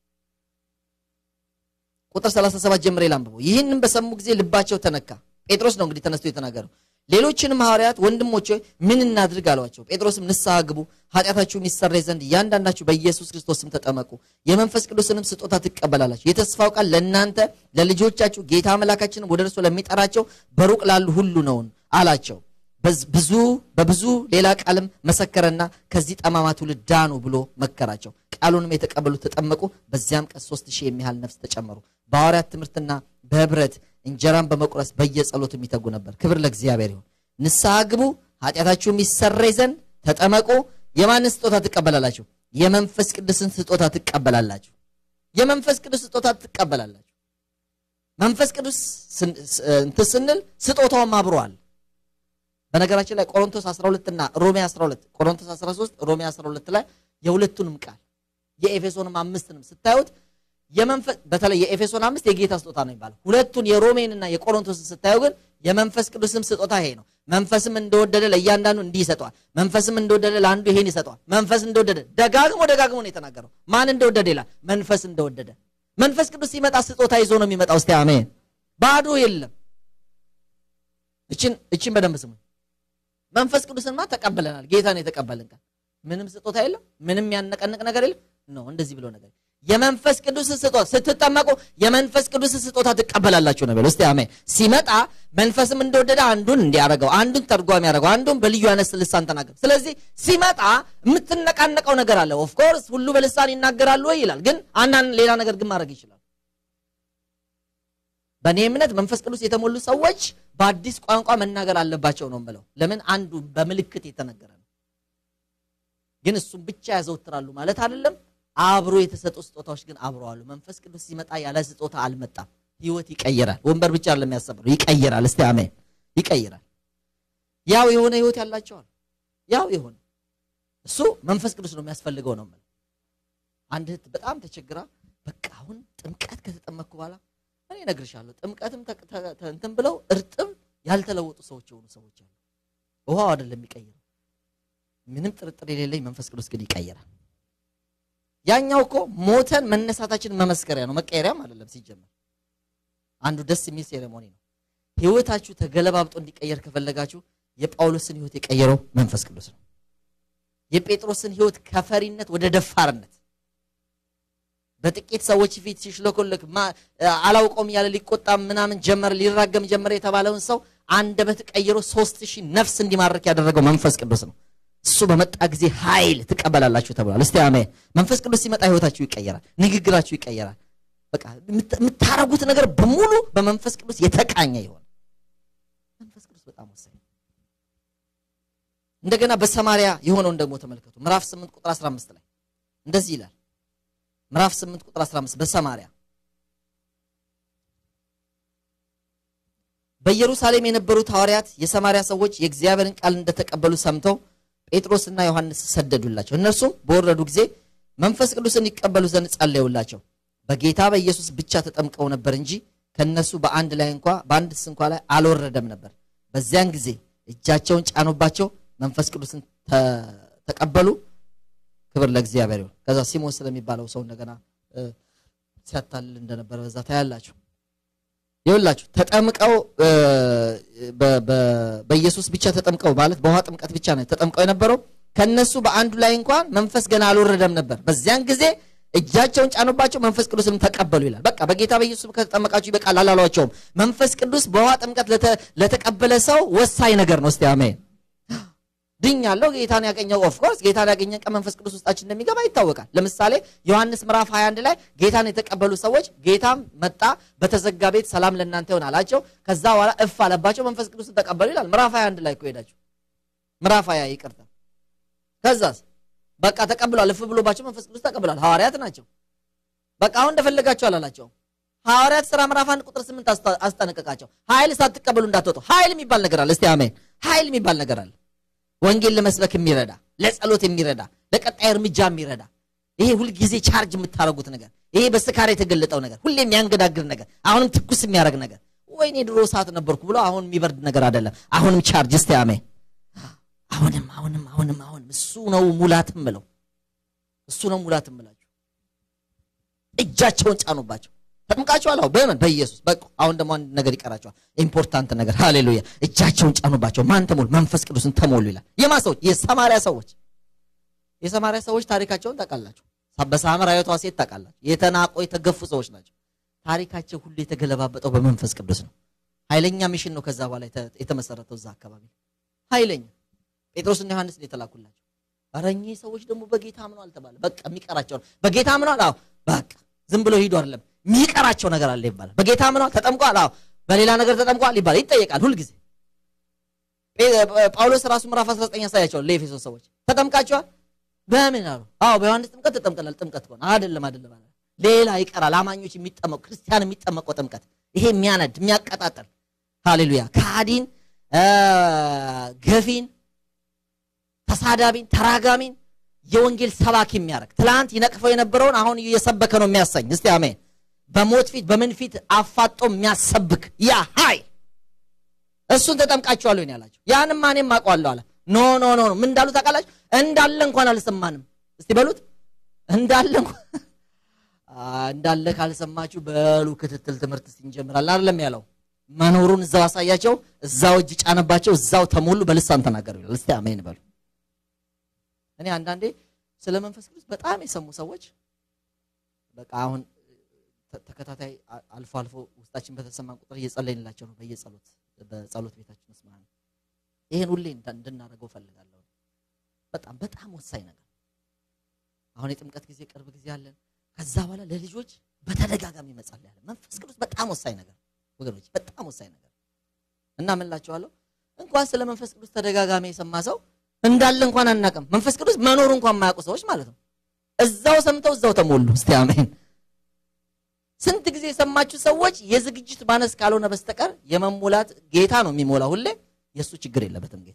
ቁጥር 37 ጀምሬ ላንብበው። ይህንም በሰሙ ጊዜ ልባቸው ተነካ። ጴጥሮስ ነው እንግዲህ ተነስቶ የተናገረው። ሌሎችንም ሐዋርያት ወንድሞች ሆይ ምን እናድርግ አሏቸው። ጴጥሮስም ንስሐ ግቡ፣ ኃጢአታችሁም ይሰረይ ዘንድ እያንዳንዳችሁ በኢየሱስ ክርስቶስ ስም ተጠመቁ፣ የመንፈስ ቅዱስንም ስጦታ ትቀበላላችሁ። የተስፋው ቃል ለእናንተ ለልጆቻችሁ፣ ጌታ አምላካችንም ወደ እርሱ ለሚጠራቸው በሩቅ ላሉ ሁሉ ነውን አላቸው። ብዙ በብዙ ሌላ ቃልም መሰከረና ከዚህ ጠማማ ትውልድ ዳኑ ብሎ መከራቸው። ቃሉንም የተቀበሉ ተጠመቁ። በዚያም ቀን ሶስት ሺህ የሚያህል ነፍስ ተጨመሩ። በሐዋርያት ትምህርትና በህብረት እንጀራን በመቁረስ በየጸሎቱ የሚተጉ ነበር። ክብር ለእግዚአብሔር ይሁን። ንስሐ ግቡ፣ ኃጢአታችሁም ይሰረይ ዘንድ ተጠመቁ። የማንን ስጦታ ትቀበላላችሁ? የመንፈስ ቅዱስን ስጦታ ትቀበላላችሁ። የመንፈስ ቅዱስ ስጦታ ትቀበላላችሁ። መንፈስ ቅዱስ እንትን ስንል ስጦታውም አብሯል። በነገራችን ላይ ቆሮንቶስ 12 እና ሮሜ 12 ቆሮንቶስ 13 ሮሜ 12 ላይ የሁለቱንም ቃል የኤፌሶንም አምስትንም ስታዩት የመንፈስ በተለይ የኤፌሶን አምስት የጌታ ስጦታ ነው የሚባለው። ሁለቱን የሮሜንና የቆሮንቶስን ስታዩ ግን የመንፈስ ቅዱስም ስጦታ ይሄ ነው። መንፈስም እንደወደደ ለእያንዳንዱ እንዲህ ይሰጠዋል። መንፈስም እንደወደደ ለአንዱ ይሄን ይሰጠዋል። መንፈስ እንደወደደ ደጋግሞ ደጋግሞ ነው የተናገረው። ማን እንደወደደ ይላል? መንፈስ እንደወደደ። መንፈስ ቅዱስ ሲመጣ ስጦታ ይዞ ነው የሚመጣው። እስቲ አሜን። ባዶ የለም። እችን እችን በደንብ ስሙ። መንፈስ ቅዱስንማ ተቀበለናል። ጌታን የተቀበልን ቀን ምንም ስጦታ የለም። ምንም ያነቀንቅ ነገር የለም። ነው እንደዚህ ብሎ ነገር የመንፈስ ቅዱስ ስጦታ ስትጠመቁ የመንፈስ ቅዱስ ስጦታ ትቀበላላችሁ ነው። እስቲ አሜን። ሲመጣ መንፈስም እንደወደደ አንዱን እንዲያደርገው፣ አንዱን ተርጓሚ ያደርገው፣ አንዱን በልዩ አይነት ልሳን ተናገር። ስለዚህ ሲመጣ የምትነቃነቀው ነገር አለ። ኦፍ ኮርስ ሁሉ በልሳን ይናገራሉ ወይ ይላል፣ ግን አንዳንድ ሌላ ነገር ግን ማድረግ ይችላል። በእኔ እምነት መንፈስ ቅዱስ የተሞሉ ሰዎች በአዲስ ቋንቋ መናገር አለባቸው ነው የምለው። ለምን አንዱ በምልክት የተነገረ ነው። ግን እሱም ብቻ ያዘወትራሉ ማለት አይደለም። አብሮ የተሰጡ ስጦታዎች ግን አብሮ አሉ። መንፈስ ቅዱስ ሲመጣ ያለ ስጦታ አልመጣም። ህይወት ይቀይራል። ወንበር ብቻ አይደለም ያሰብነው፣ ይቀይራል። እስቲ አሜን። ይቀይራል። ያው የሆነ ህይወት ያላቸዋል። ያው የሆነ እሱ መንፈስ ቅዱስ ነው የሚያስፈልገው ነው የምለው። አንድ እህት በጣም ተቸግራ በቃ አሁን ጥምቀት ከተጠመቅኩ በኋላ እኔ እነግርሻለሁ ጥምቀትም እንትን ብለው እርጥብ ያልተለወጡ ሰዎች የሆኑ ሰዎች አሉ። ውሃው አይደለም የሚቀይረው። ምንም ጥርጥር የሌለኝ መንፈስ ቅዱስ ግን ይቀይራል። ያኛው እኮ ሞተን መነሳታችን መመስከሪያ ነው፣ መቀየሪያም አይደለም። ሲጀመር አንዱ ደስ የሚል ሴሬሞኒ ነው። ህይወታችሁ ተገለባብጦ እንዲቀየር ከፈለጋችሁ የጳውሎስን ህይወት የቀየረው መንፈስ ቅዱስ ነው። የጴጥሮስን ህይወት ከፈሪነት ወደ ደፋርነት በጥቂት ሰዎች ፊት ሲሽለኮለክ አላውቀውም እያለ ሊቆጣ ምናምን ጀመረ፣ ሊራገም ጀመረ የተባለውን ሰው አንደበት ቀይሮ ሶስት ሺህ ነፍስ እንዲማርክ ያደረገው መንፈስ ቅዱስ ነው። እሱ በመጣ ጊዜ ኃይል ትቀበላላችሁ ተብሏል። እስቲ አሜን። መንፈስ ቅዱስ ሲመጣ ህይወታችሁ ይቀየራል፣ ንግግራችሁ ይቀየራል። በቃ የምታረጉት ነገር በሙሉ በመንፈስ ቅዱስ የተቃኘ ይሆን። መንፈስ ቅዱስ በጣም ወሳኝ። እንደገና በሰማሪያ የሆነውን ደግሞ ተመልከቱ። ምዕራፍ 8 ቁጥር 15 ላይ እንደዚህ ይላል። ምዕራፍ 8 ቁጥር 15 በሰማሪያ በኢየሩሳሌም የነበሩት ሐዋርያት የሰማሪያ ሰዎች የእግዚአብሔርን ቃል እንደተቀበሉ ሰምተው ጴጥሮስና ዮሐንስ ሰደዱላቸው። እነርሱም በወረዱ ጊዜ መንፈስ ቅዱስን ይቀበሉ ዘንድ ጸለዩላቸው። በጌታ በኢየሱስ ብቻ ተጠምቀው ነበር እንጂ ከነሱ በአንድ ላይ እንኳ በአንድስ እንኳ ላይ አልወረደም ነበር። በዚያን ጊዜ እጃቸውን ጫኑባቸው፣ መንፈስ ቅዱስን ተቀበሉ። ክብር ለእግዚአብሔር ይሁን። ከዛ ሲሞን ስለሚባለው ሰው እንደገና ሲያታልል እንደነበረ በዛ ታያላችሁ። ይኸውላችሁ ተጠምቀው በኢየሱስ ብቻ ተጠምቀው ማለት በውሃ ጥምቀት ብቻ ነው ተጠምቀው የነበረው። ከነሱ በአንዱ ላይ እንኳን መንፈስ ገና አልወረደም ነበር። በዚያን ጊዜ እጃቸውን ጫኑባቸው፣ መንፈስ ቅዱስንም ተቀበሉ ይላል። በቃ በጌታ በኢየሱስ ከተጠመቃችሁ ይበቃል አላሏቸውም። መንፈስ ቅዱስ በውሃ ጥምቀት ለተቀበለ ሰው ወሳኝ ነገር ነው። እስቲ አሜን። ድኛለሁ ጌታን ያገኘው ኦፍኮርስ ጌታን ያገኘን ቀን መንፈስ ቅዱስ ውስጣችን እንደሚገባ ይታወቃል። ለምሳሌ ዮሐንስ ምዕራፍ 21 ላይ ጌታን የተቀበሉ ሰዎች ጌታም መጣ፣ በተዘጋ ቤት ሰላም ለእናንተ ይሆን አላቸው። ከዛ በኋላ እፍ አለባቸው፣ መንፈስ ቅዱስን ተቀበሉ ይላል። ምዕራፍ 21 ላይ እኮ ሄዳችሁ ምዕራፍ 20 ይቅርታ። ከዛስ በቃ ተቀብሏል፣ እፍ ብሎባቸው መንፈስ ቅዱስ ተቀብሏል። ሐዋርያት ናቸው። በቃ አሁን እንደፈለጋቸው አላላቸው። ሐዋርያት ሥራ ምዕራፍ 1 ቁጥር 8 አስጠነቀቃቸው። ኃይል ሳትቀበሉ እንዳትወጡ። ኃይል የሚባል ነገር አለ። እስቲ አሜን። ኃይል የሚባል ነገር አለ። ወንጌል ለመስበክ የሚረዳ ለጸሎት የሚረዳ ለቀጣይ እርምጃ የሚረዳ ይሄ ሁልጊዜ ቻርጅ የምታደርጉት ነገር ይሄ በስካር የተገለጠው ነገር ሁሌ የሚያንገዳግር ነገር አሁንም ትኩስ የሚያደርግ ነገር ወይኔ ድሮ ሰዓት ነበርኩ ብሎ አሁን የሚበርድ ነገር አይደለም። አሁንም ቻርጅ እስቲ አሜን። አሁንም አሁንም አሁንም አሁንም እሱ ነው ሙላት ምለው እሱ ነው ሙላት ምላችሁ። እጃቸውን ጫኑባቸው። ተጠምቃችኋል? አዎ። በምን በኢየሱስ በቃ። አሁን ደግሞ አንድ ነገር ይቀራቸዋል። ኢምፖርታንት ነገር ሃሌሉያ። እጃቸውን ጫኑባቸው። ማን ተሞሉ? መንፈስ ቅዱስን ተሞሉ ይላል። የማ ሰዎች? የሰማሪያ ሰዎች። የሰማሪያ ሰዎች ታሪካቸውን ታውቃላችሁ። በሳምራዊቷ ሴት ታውቃላችሁ። የተናቆ የተገፉ ሰዎች ናቸው። ታሪካቸው ሁሉ የተገለባበጠው በመንፈስ ቅዱስ ነው። ኃይለኛ ሚሽን ነው ከዛ በኋላ የተመሰረተው እዛ አካባቢ ኃይለኛ ጴጥሮስና ዮሐንስ ነው የተላኩላቸው። ኧረ እኚህ ሰዎች ደግሞ በጌታ አምነዋል ተባለ። በቃ የሚቀራቸው ነው። በጌታ አምነዋል። አዎ በቃ ዝም ብሎ ሂዱ አይደለም የሚቀራቸው ነገር አለ ይባላል። በጌታ አምነዋል፣ ተጠምቋል። አዎ በሌላ ነገር ተጠምቋል ይባላል። ይጠየቃል ሁልጊዜ። ጳውሎስ ራሱ ምዕራፍ 19 ያሳያቸዋል ለኤፌሶን ሰዎች ተጠምቃቸዋል። በምን አሉ? አዎ በዮሐንስ ጥምቀት ተጠምቀናል። ጥምቀት ከሆነ አይደለም አይደለም አለ። ሌላ ይቀራል። አማኞች የሚጠመቁ ክርስቲያን የሚጠመቀው ጥምቀት ይሄ የሚያነድ የሚያቀጣጥል ሃሌሉያ ከሃዲን ገፊን፣ ተሳዳቢን፣ ተራጋሚን የወንጌል ሰባኪ የሚያደርግ ትላንት ይነቅፈው የነበረውን አሁን እየሰበከ ነው የሚያሰኝ። እስቲ አሜን። በሞት ፊት በምን ፊት አፋጦ የሚያሰብክ ያ ኃይል እሱን ተጠምቃችኋል ወይ ያላቸው ያንም እኔም አውቀዋለሁ አለ። ኖ ኖ ኖ ምን እንዳሉ ታውቃላችሁ? እንዳለ እንኳን አልሰማንም። እስቲ በሉት እንዳለ እንዳለ ካልሰማችሁ በሉ ክትትል ትምህርት እስቲ እንጀምራለን አይደለም ያለው። መኖሩን እዛው አሳያቸው፣ እዛው እጅ ጫነባቸው፣ እዛው ተሞሉ፣ በልሳን ተናገሩ ይላል። እስቲ አሜን በሉ። እኔ አንዳንዴ ስለ መንፈስ ቅዱስ በጣም የሰሙ ሰዎች በቃ አሁን ተከታታይ አልፎ አልፎ ውስጣችን በተሰማን ቁጥር እየጸለይንላቸው ነው በየጸሎት በጸሎት ቤታችን ውስጥ ማለት ነው። ይሄን ሁሌ እንድናደርገው ፈልጋለሁ። በጣም በጣም ወሳኝ ነገር አሁን የጥምቀት ጊዜ ቅርብ ጊዜ አለን። ከዛ በኋላ ለልጆች በተደጋጋሚ መጸለይ አለ። መንፈስ ቅዱስ በጣም ወሳኝ ነገር ወገኖች፣ በጣም ወሳኝ ነገር እና ምን እላቸዋለሁ እንኳን ስለ መንፈስ ቅዱስ ተደጋጋሚ የሰማ ሰው እንዳለ እንኳን አናውቅም። መንፈስ ቅዱስ መኖሩ እንኳን የማያውቁ ሰዎች ማለት ነው። እዛው ሰምተው እዛው ተሞሉ። እስቲ አሜን። ስንት ጊዜ የሰማችሁ ሰዎች የዝግጅት ማነስ ካልሆነ በስተቀር የመሞላት ጌታ ነው የሚሞላ ሁሌ። የእሱ ችግር የለበትም ጌታ።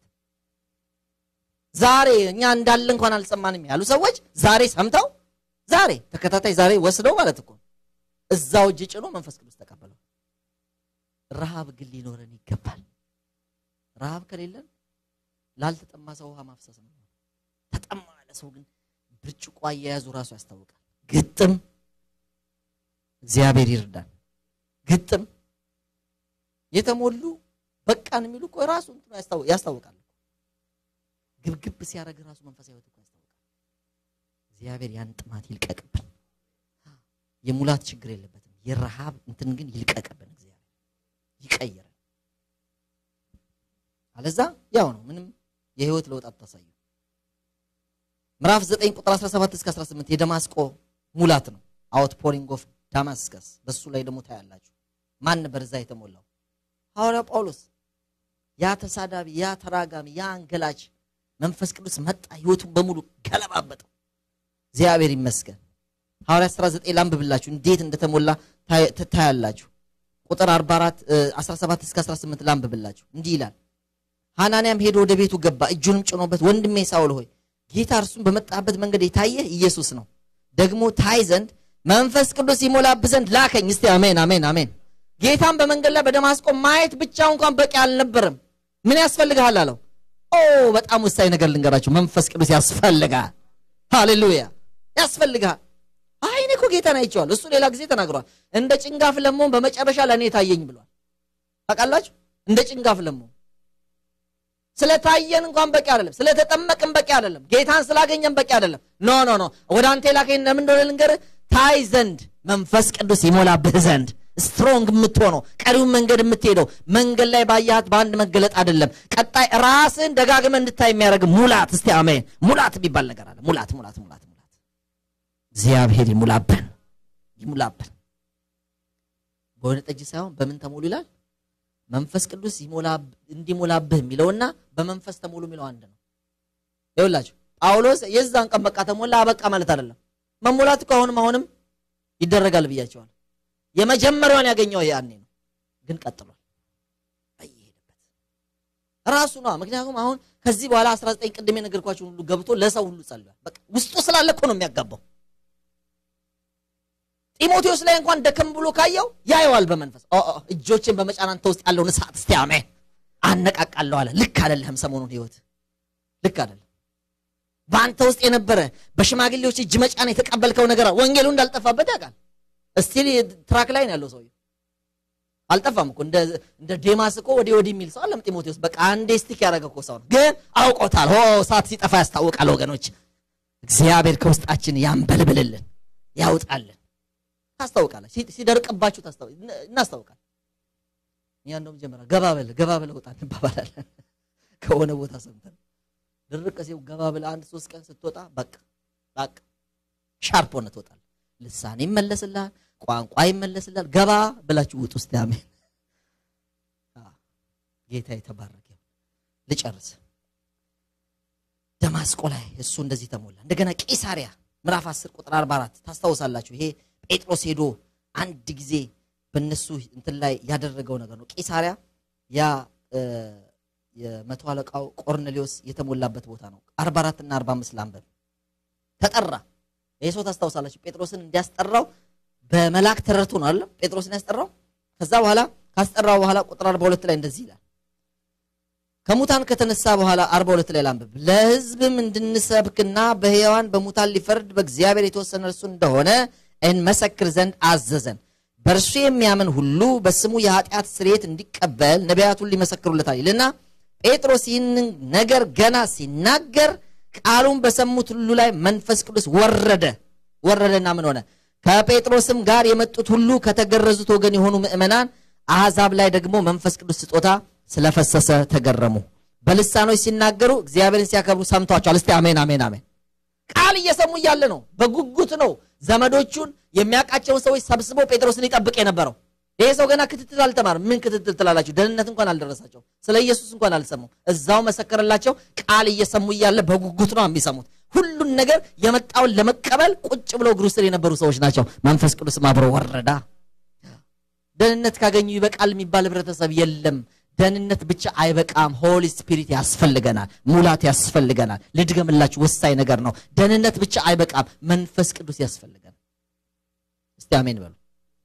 ዛሬ እኛ እንዳለ እንኳን አልሰማንም ያሉ ሰዎች ዛሬ ሰምተው ዛሬ ተከታታይ ዛሬ ወስደው ማለት እኮ እዛው እጅ ጭኖ መንፈስ ቅዱስ ተቀበለው። ረሃብ ግን ሊኖረን ይገባል። ረሃብ ከሌለን ላልተጠማ ሰው ውሃ ማፍሰስ ነው። ተጠማ ያለ ሰው ግን ብርጭቆ አያያዙ ራሱ ያስታውቃል። ግጥም እግዚአብሔር ይርዳን። ግጥም የተሞሉ በቃን የሚሉ እኮ ራሱ ያስታውቃል። ግብግብ ሲያደርግ ራሱ መንፈሳዊ ሕይወት እኮ ያስታውቃል። እግዚአብሔር ያን ጥማት ይልቀቅብን። የሙላት ችግር የለበትም። የረሃብ እንትን ግን ይልቀቅብን። እግዚአብሔር ይቀይረን። አለዛ ያው ነው ምንም የህይወት ለውጥ አታሳዩ። ምዕራፍ 9 ቁጥር 17 እስከ 18 የደማስቆ ሙላት ነው። አውት ፖሪንግ ኦፍ ዳማስከስ በሱ ላይ ደግሞ ታያላችሁ። ማን ነበር እዛ የተሞላው? ሐዋርያው ጳውሎስ። ያ ተሳዳቢ፣ ያ ተራጋሚ፣ ያ አንገላች መንፈስ ቅዱስ መጣ፣ ህይወቱን በሙሉ ገለባበጠው። እግዚአብሔር ይመስገን። ሐዋርያ 19 ላንብብላችሁ እንዴት እንደተሞላ ታያላችሁ። ቁጥር 44 17 እስከ 18 ላንብብላችሁ። እንዲህ ይላል ሐናንያም ሄዶ ወደ ቤቱ ገባ፣ እጁንም ጭኖበት ወንድሜ ሳውል ሆይ ጌታ እርሱን በመጣበት መንገድ የታየህ ኢየሱስ ነው፣ ደግሞ ታይ ዘንድ መንፈስ ቅዱስ ይሞላብህ ዘንድ ላከኝ። እስቲ አሜን አሜን አሜን። ጌታን በመንገድ ላይ በደማስቆ ማየት ብቻ እንኳን በቂ አልነበረም። ምን ያስፈልግሃል አለው። ኦ በጣም ወሳኝ ነገር ልንገራችሁ፣ መንፈስ ቅዱስ ያስፈልጋል። ሃሌሉያ ያስፈልግሃል። አይ እኔ እኮ ጌታን አይቼዋለሁ። እሱ ሌላ ጊዜ ተናግሯል። እንደ ጭንጋፍ ለመሆን በመጨረሻ ለእኔ ታየኝ ብሏል። ታውቃላችሁ፣ እንደ ጭንጋፍ ለመሆን ስለታየን እንኳን በቂ አይደለም። ስለተጠመቅን በቂ አይደለም። ጌታን ስላገኘን በቂ አይደለም። ኖ ኖ ኖ ወደ አንተ የላከኝ ለምን እንደሆነ ልንገርህ። ታይ ዘንድ መንፈስ ቅዱስ ይሞላብህ ዘንድ ስትሮንግ የምትሆነው ቀሪውን መንገድ የምትሄደው መንገድ ላይ ባያት በአንድ መገለጥ አይደለም። ቀጣይ ራስን ደጋግመ እንድታይ የሚያደርግ ሙላት። እስቲ አሜን። ሙላት የሚባል ነገር አለ። ሙላት ሙላት ሙላት ሙላት። እግዚአብሔር ይሙላብን ይሙላብን። በወይን ጠጅ ሳይሆን በምን ተሞሉ ይላል መንፈስ ቅዱስ እንዲሞላብህ የሚለውና በመንፈስ ተሞሉ የሚለው አንድ ነው። ይኸውላችሁ ጳውሎስ የዛን ቀን በቃ ተሞላ አበቃ ማለት አይደለም። መሞላት እኮ አሁንም አሁንም ይደረጋል ብያቸዋል። የመጀመሪያውን ያገኘው ያኔ ነው፣ ግን ቀጥሏል በየሄደበት ራሱ ነው። ምክንያቱም አሁን ከዚህ በኋላ 19 ቅድም የነገርኳችሁን ሁሉ ገብቶ ለሰው ሁሉ ጸልሏል። በቃ ውስጡ ስላለ እኮ ነው የሚያጋባው። ጢሞቴዎስ ላይ እንኳን ደከም ብሎ ካየው ያየዋል በመንፈስ እጆችን በመጫን አንተ ውስጥ ያለውን እሳት እስቲ አሜን አነቃቃለሁ አለ። ልክ አይደለህም። ሰሞኑን ህይወት ልክ አይደለም። በአንተ ውስጥ የነበረ በሽማግሌዎች እጅ መጫን የተቀበልከው ነገር ወንጌሉ እንዳልጠፋበት ያውቃል። እስቲል ትራክ ላይ ነው ያለው ሰውዬው አልጠፋም እኮ እንደ ዴማስ እኮ ወዲህ ወዲህ የሚል ሰው አለም ጢሞቴዎስ በቃ አንዴ ስቲክ ያደረገ እኮ ሰው ነው፣ ግን አውቆታል። ሆ እሳት ሲጠፋ ያስታውቃል። ወገኖች እግዚአብሔር ከውስጣችን ያንበልብልልን ያውጣልን። ታስታውቃለች። ሲደርቅባችሁ እናስታውቃል። እኛ እንደውም ጀመራ ገባ በል ገባ በል ወጣ እንባባላለን። ከሆነ ቦታ ሰምተን ድርቅ ሲው ገባ በል አንድ ሶስት ቀን ስትወጣ በቃ በቃ ሻርፕ ሆነ ትወጣል። ልሳን ይመለስልሃል፣ ቋንቋ ይመለስልሃል። ገባ ብላችሁ ውጥ ውስጥ ያሜን ጌታ የተባረከ ልጨርስ። ደማስቆ ላይ እሱ እንደዚህ ተሞላ። እንደገና ቂሳሪያ ምዕራፍ 10 ቁጥር 44 ታስታውሳላችሁ። ይሄ ጴጥሮስ ሄዶ አንድ ጊዜ በእነሱ እንትን ላይ ያደረገው ነገር ነው። ቂሳሪያ ያ የመቶ አለቃው ቆርኔሌዎስ የተሞላበት ቦታ ነው። 44 እና 45 ላንበብ። ተጠራ። ይህ ሰው ታስታውሳላችሁ፣ ጴጥሮስን እንዲያስጠራው በመልአክ ተረድቶ ነው አይደለም ጴጥሮስን ያስጠራው። ከዛ በኋላ ካስጠራው በኋላ ቁጥር 42 ላይ እንደዚህ ይላል ከሙታን ከተነሳ በኋላ 42 ላይ ላንብብ። ለሕዝብም እንድንሰብክና በሕያዋን በሙታን ሊፈርድ በእግዚአብሔር የተወሰነ እርሱ እንደሆነ እንመሰክር ዘንድ አዘዘን። በእርሱ የሚያምን ሁሉ በስሙ የኃጢአት ስርየት እንዲቀበል ነቢያቱን ሊመሰክሩለታል ይልና ጴጥሮስ ይህንን ነገር ገና ሲናገር ቃሉን በሰሙት ሁሉ ላይ መንፈስ ቅዱስ ወረደ። ወረደና ምን ሆነ? ከጴጥሮስም ጋር የመጡት ሁሉ ከተገረዙት ወገን የሆኑ ምዕመናን አሕዛብ ላይ ደግሞ መንፈስ ቅዱስ ስጦታ ስለፈሰሰ ተገረሙ። በልሳኖች ሲናገሩ እግዚአብሔርን ሲያከብሩ ሰምቷቸዋል። እስቲ አሜን አሜን አሜን። ቃል እየሰሙ እያለ ነው። በጉጉት ነው ዘመዶቹን የሚያውቃቸውን ሰዎች ሰብስቦ ጴጥሮስን ይጠብቅ የነበረው። ይሄ ሰው ገና ክትትል አልተማርም። ምን ክትትል ትላላችሁ? ደህንነት እንኳን አልደረሳቸው። ስለ ኢየሱስ እንኳን አልሰሙም። እዛው መሰከረላቸው። ቃል እየሰሙ እያለ በጉጉት ነው የሚሰሙት። ሁሉን ነገር የመጣውን ለመቀበል ቁጭ ብለው እግሩ ስር የነበሩ ሰዎች ናቸው። መንፈስ ቅዱስም አብሮ ወረዳ። ደህንነት ካገኙ ይበቃል የሚባል ህብረተሰብ የለም። ደህንነት ብቻ አይበቃም። ሆሊ ስፒሪት ያስፈልገናል። ሙላት ያስፈልገናል። ልድገምላችሁ፣ ወሳኝ ነገር ነው። ደህንነት ብቻ አይበቃም። መንፈስ ቅዱስ ያስፈልገናል። እስቲ አሜን በሉ።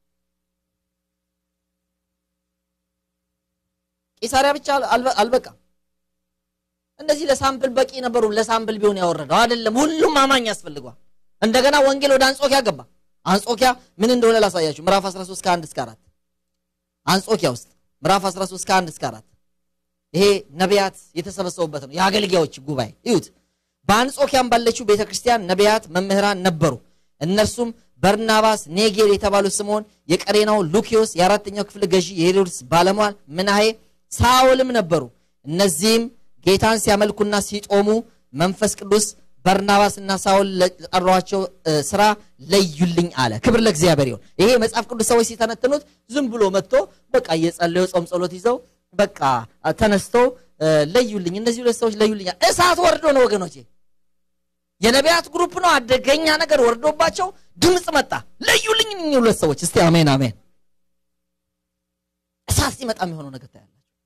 ቂሳሪያ ብቻ አልበቃም። እነዚህ ለሳምፕል በቂ ነበሩ። ለሳምፕል ቢሆን ያወረደው አይደለም። ሁሉም አማኝ ያስፈልገዋል። እንደገና ወንጌል ወደ አንጾኪያ ገባ። አንጾኪያ ምን እንደሆነ ላሳያችሁ። ምዕራፍ 13 ከ1 እስከ 4 አንጾኪያ ውስጥ ምዕራፍ 13 ከ1 እስከ 4 ይሄ ነቢያት የተሰበሰቡበት ነው። የአገልጋዮች ጉባኤ እዩት። በአንጾኪያም ባለችው ቤተ ክርስቲያን ነቢያት፣ መምህራን ነበሩ። እነርሱም በርናባስ፣ ኔጌር የተባሉ ስምዖን፣ የቀሬናው ሉኪዮስ፣ የአራተኛው ክፍል ገዢ የሄሮድስ ባለሟል ምናሄ፣ ሳውልም ነበሩ። እነዚህም ጌታን ሲያመልኩና ሲጦሙ መንፈስ ቅዱስ በርናባስና ሳውል ለጠሯቸው ስራ ለዩልኝ አለ። ክብር ለእግዚአብሔር ይሁን። ይሄ መጽሐፍ ቅዱስ ሰዎች ሲተነትኑት ዝም ብሎ መጥቶ በቃ እየጸለዩ ጾም ጸሎት ይዘው በቃ ተነስተው ለዩልኝ፣ እነዚህ ሁለት ሰዎች ለዩልኝ። እሳት ወርዶ ነው ወገኖቼ። የነቢያት ግሩፕ ነው። አደገኛ ነገር ወርዶባቸው ድምፅ መጣ። ለዩልኝ እኚህ ሁለት ሰዎች። እስቲ አሜን አሜን። እሳት ሲመጣ የሚሆነው ነገር ታያላችሁ።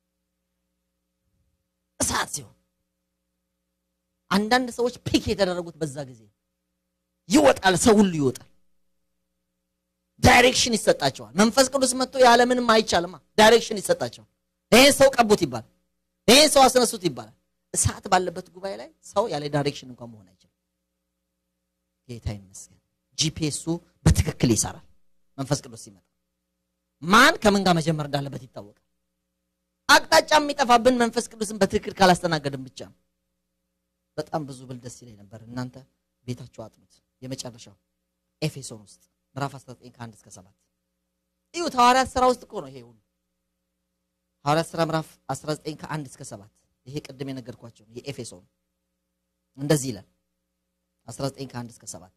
እሳት ሲሆን አንዳንድ ሰዎች ፒክ የተደረጉት በዛ ጊዜ ይወጣል፣ ሰው ሁሉ ይወጣል። ዳይሬክሽን ይሰጣቸዋል። መንፈስ ቅዱስ መጥቶ ያለምንም አይቻልማ። ዳይሬክሽን ይሰጣቸዋል። ይሄን ሰው ቀቡት ይባላል። ይሄን ሰው አስነሱት ይባላል። እሳት ባለበት ጉባኤ ላይ ሰው ያለ ዳይሬክሽን እንኳን መሆን አይችልም። ጌታ ይመስገን። ጂፒኤሱ በትክክል ይሰራል። መንፈስ ቅዱስ ሲመጣ ማን ከምን ጋር መጀመር እንዳለበት ይታወቃል። አቅጣጫ የሚጠፋብን መንፈስ ቅዱስን በትክክል ካላስተናገድን ብቻ ነው። በጣም ብዙ ብል ደስ ይለኝ ነበር። እናንተ ቤታችሁ አጥኑት። የመጨረሻው ኤፌሶን ውስጥ ምዕራፍ 19 ከ1 እስከ 7 እዩት። ሐዋርያት ስራ ውስጥ እኮ ነው ይሄ ሁሉ። ሐዋርያት ስራ ምዕራፍ 19 ከ1 እስከ 7 ይሄ ቅድም የነገርኳቸው የኤፌሶን እንደዚህ ይላል። 19 ከ1 እስከ 7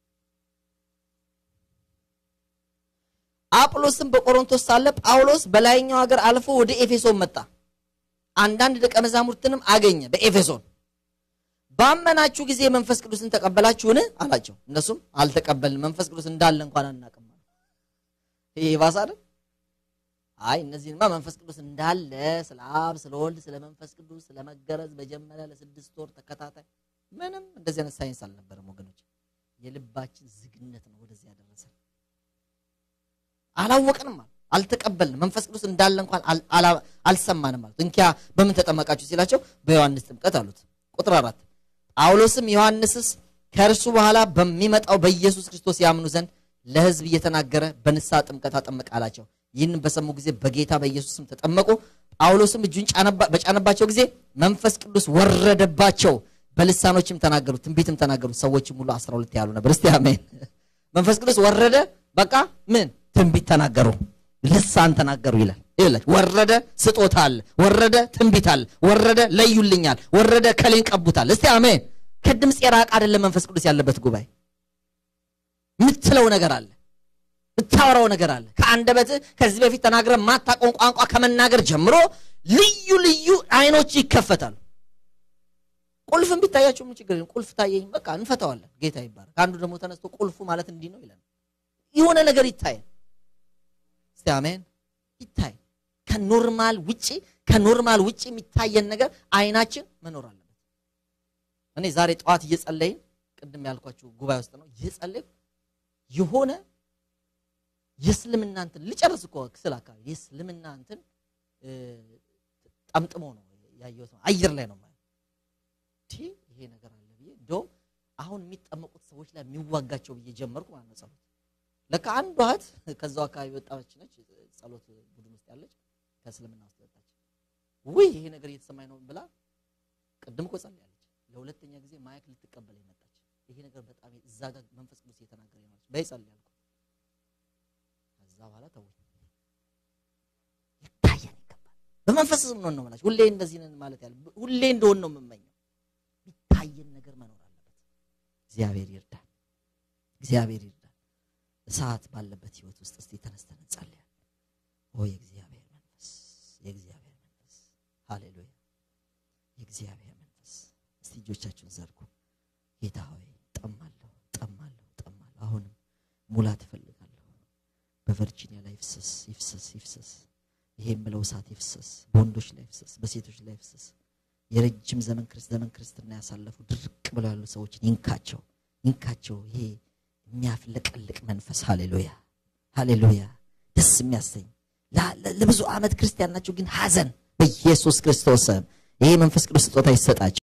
አጵሎስም በቆሮንቶስ ሳለ ጳውሎስ በላይኛው ሀገር አልፎ ወደ ኤፌሶን መጣ። አንዳንድ ደቀ መዛሙርትንም አገኘ በኤፌሶን ባመናችሁ ጊዜ መንፈስ ቅዱስን ተቀበላችሁን አላቸው። እነሱም አልተቀበልንም፣ መንፈስ ቅዱስ እንዳለ እንኳን አናውቅም። ይሄ ባሰ አይደል? አይ እነዚህንማ መንፈስ ቅዱስ እንዳለ ስለ አብ፣ ስለ ወልድ፣ ስለ መንፈስ ቅዱስ ስለ መገረዝ መጀመሪያ ለስድስት ወር ተከታታይ ምንም እንደዚህ አይነት ሳይንስ አልነበረም ወገኖች። የልባችን ዝግነት ነው ወደዚህ ያደረሰ። አላወቅንም ማለት አልተቀበልንም፣ መንፈስ ቅዱስ እንዳለ እንኳን አልሰማንም ማለት። እንኪያ በምን ተጠመቃችሁ ሲላቸው በዮሐንስ ጥምቀት አሉት። ቁጥር አራት ጳውሎስም ዮሐንስስ ከእርሱ በኋላ በሚመጣው በኢየሱስ ክርስቶስ ያምኑ ዘንድ ለሕዝብ እየተናገረ በንስሐ ጥምቀት አጠመቀ አላቸው። ይህን በሰሙ ጊዜ በጌታ በኢየሱስ ስም ተጠመቁ። ጳውሎስም እጁን በጫነባቸው ጊዜ መንፈስ ቅዱስ ወረደባቸው፣ በልሳኖችም ተናገሩ፣ ትንቢትም ተናገሩ። ሰዎችም ሁሉ አስራ ሁለት ያሉ ነበር። እስቲ አሜን። መንፈስ ቅዱስ ወረደ፣ በቃ ምን ትንቢት ተናገሩ፣ ልሳን ተናገሩ ይላል። ይላል ወረደ፣ ስጦታ አለ፣ ወረደ፣ ትንቢት አለ፣ ወረደ፣ ለዩልኛል፣ ወረደ፣ ከሌን ቀቡታል። እስቲ አሜን። ከድምፅ የራቅ አይደለም መንፈስ ቅዱስ ያለበት ጉባኤ። የምትለው ነገር አለ፣ የምታወራው ነገር አለ። ከአንደበት ከዚህ በፊት ተናግረ ማታውቀውን ቋንቋ ከመናገር ጀምሮ ልዩ ልዩ አይኖች ይከፈታሉ። ቁልፍም ቢታያቸው ምን ችግር ቁልፍ ታየኝ፣ በቃ እንፈታዋለን። ጌታ ይባላል። ከአንዱ ደግሞ ተነስቶ ቁልፉ ማለት እንዲህ ነው ይላል። የሆነ ነገር ይታያል። እስቲ አሜን። ይታይ ከኖርማል ውጪ ከኖርማል ውጪ የሚታየን ነገር አይናችን መኖር አለበት። እኔ ዛሬ ጠዋት እየጸለይን ቅድም ያልኳችሁ ጉባኤ ውስጥ ነው እየጸለይኩ የሆነ የእስልምና እንትን ልጨርስ እኮ ክስል አካባቢ የእስልምና እንትን ጠምጥሞ ነው ያየሁት። አየር ላይ ነው ማለት ይሄ ነገር አለ ብዬ እንደውም አሁን የሚጠመቁት ሰዎች ላይ የሚዋጋቸው ብዬ ጀመርኩ ማለት ነው ጸሎት ለካ አንዷ እህት ከዛው አካባቢ ወጣች ነች፣ ጸሎት ቡድን ውስጥ ያለች ከእስልምና ውስጥ ወጣች። ውይ ይሄ ነገር እየተሰማኝ ነው ብላ ቅድም እኮ ጸልያለች። ለሁለተኛ ጊዜ ማይክ ልትቀበል መጣች። ይሄ ነገር በጣም እዛ ጋር መንፈስ ቅዱስ እየተናገረ ነው በይ ጸልይ አልኩ። ከዛ በኋላ ተው ይታየን ይገባል። በመንፈስ ነው ነው ማለት ሁሌ እንደዚህ ነን ማለት ያለ ሁሌ እንደሆን ነው የምመኘው። የሚታየን ነገር መኖር አለበት። እግዚአብሔር ይርዳል። እግዚአብሔር ይርዳል። እሳት ባለበት ህይወት ውስጥ እስቲ ተነስተን እንጸልያለን። ኦ የእግዚአብሔር መንፈስ የእግዚአብሔር መንፈስ ሃሌሉያ፣ የእግዚአብሔር መንፈስ እስቲ እጆቻችሁን ዘርጉ። ጌታ ሆይ ጠማለሁ፣ ጠማለሁ፣ ጠማለሁ። አሁንም ሙላት እፈልጋለሁ። በቨርጂኒያ ላይ ይፍሰስ፣ ይፍሰስ፣ ይፍሰስ። ይሄ የምለው እሳት ይፍሰስ፣ በወንዶች ላይ ይፍሰስ፣ በሴቶች ላይ ይፍሰስ። የረጅም ዘመን ዘመን ክርስትና ያሳለፉ ድርቅ ብለው ያሉ ሰዎችን ይንካቸው፣ ይንካቸው። ይሄ የሚያፍለቀልቅ መንፈስ ሃሌሉያ ሃሌሉያ ደስ የሚያሰኝ ለብዙ ዓመት ክርስቲያን ናቸው፣ ግን ሐዘን በኢየሱስ ክርስቶስ ስም ይሄ መንፈስ ቅዱስ ስጦታ ይሰጣቸው።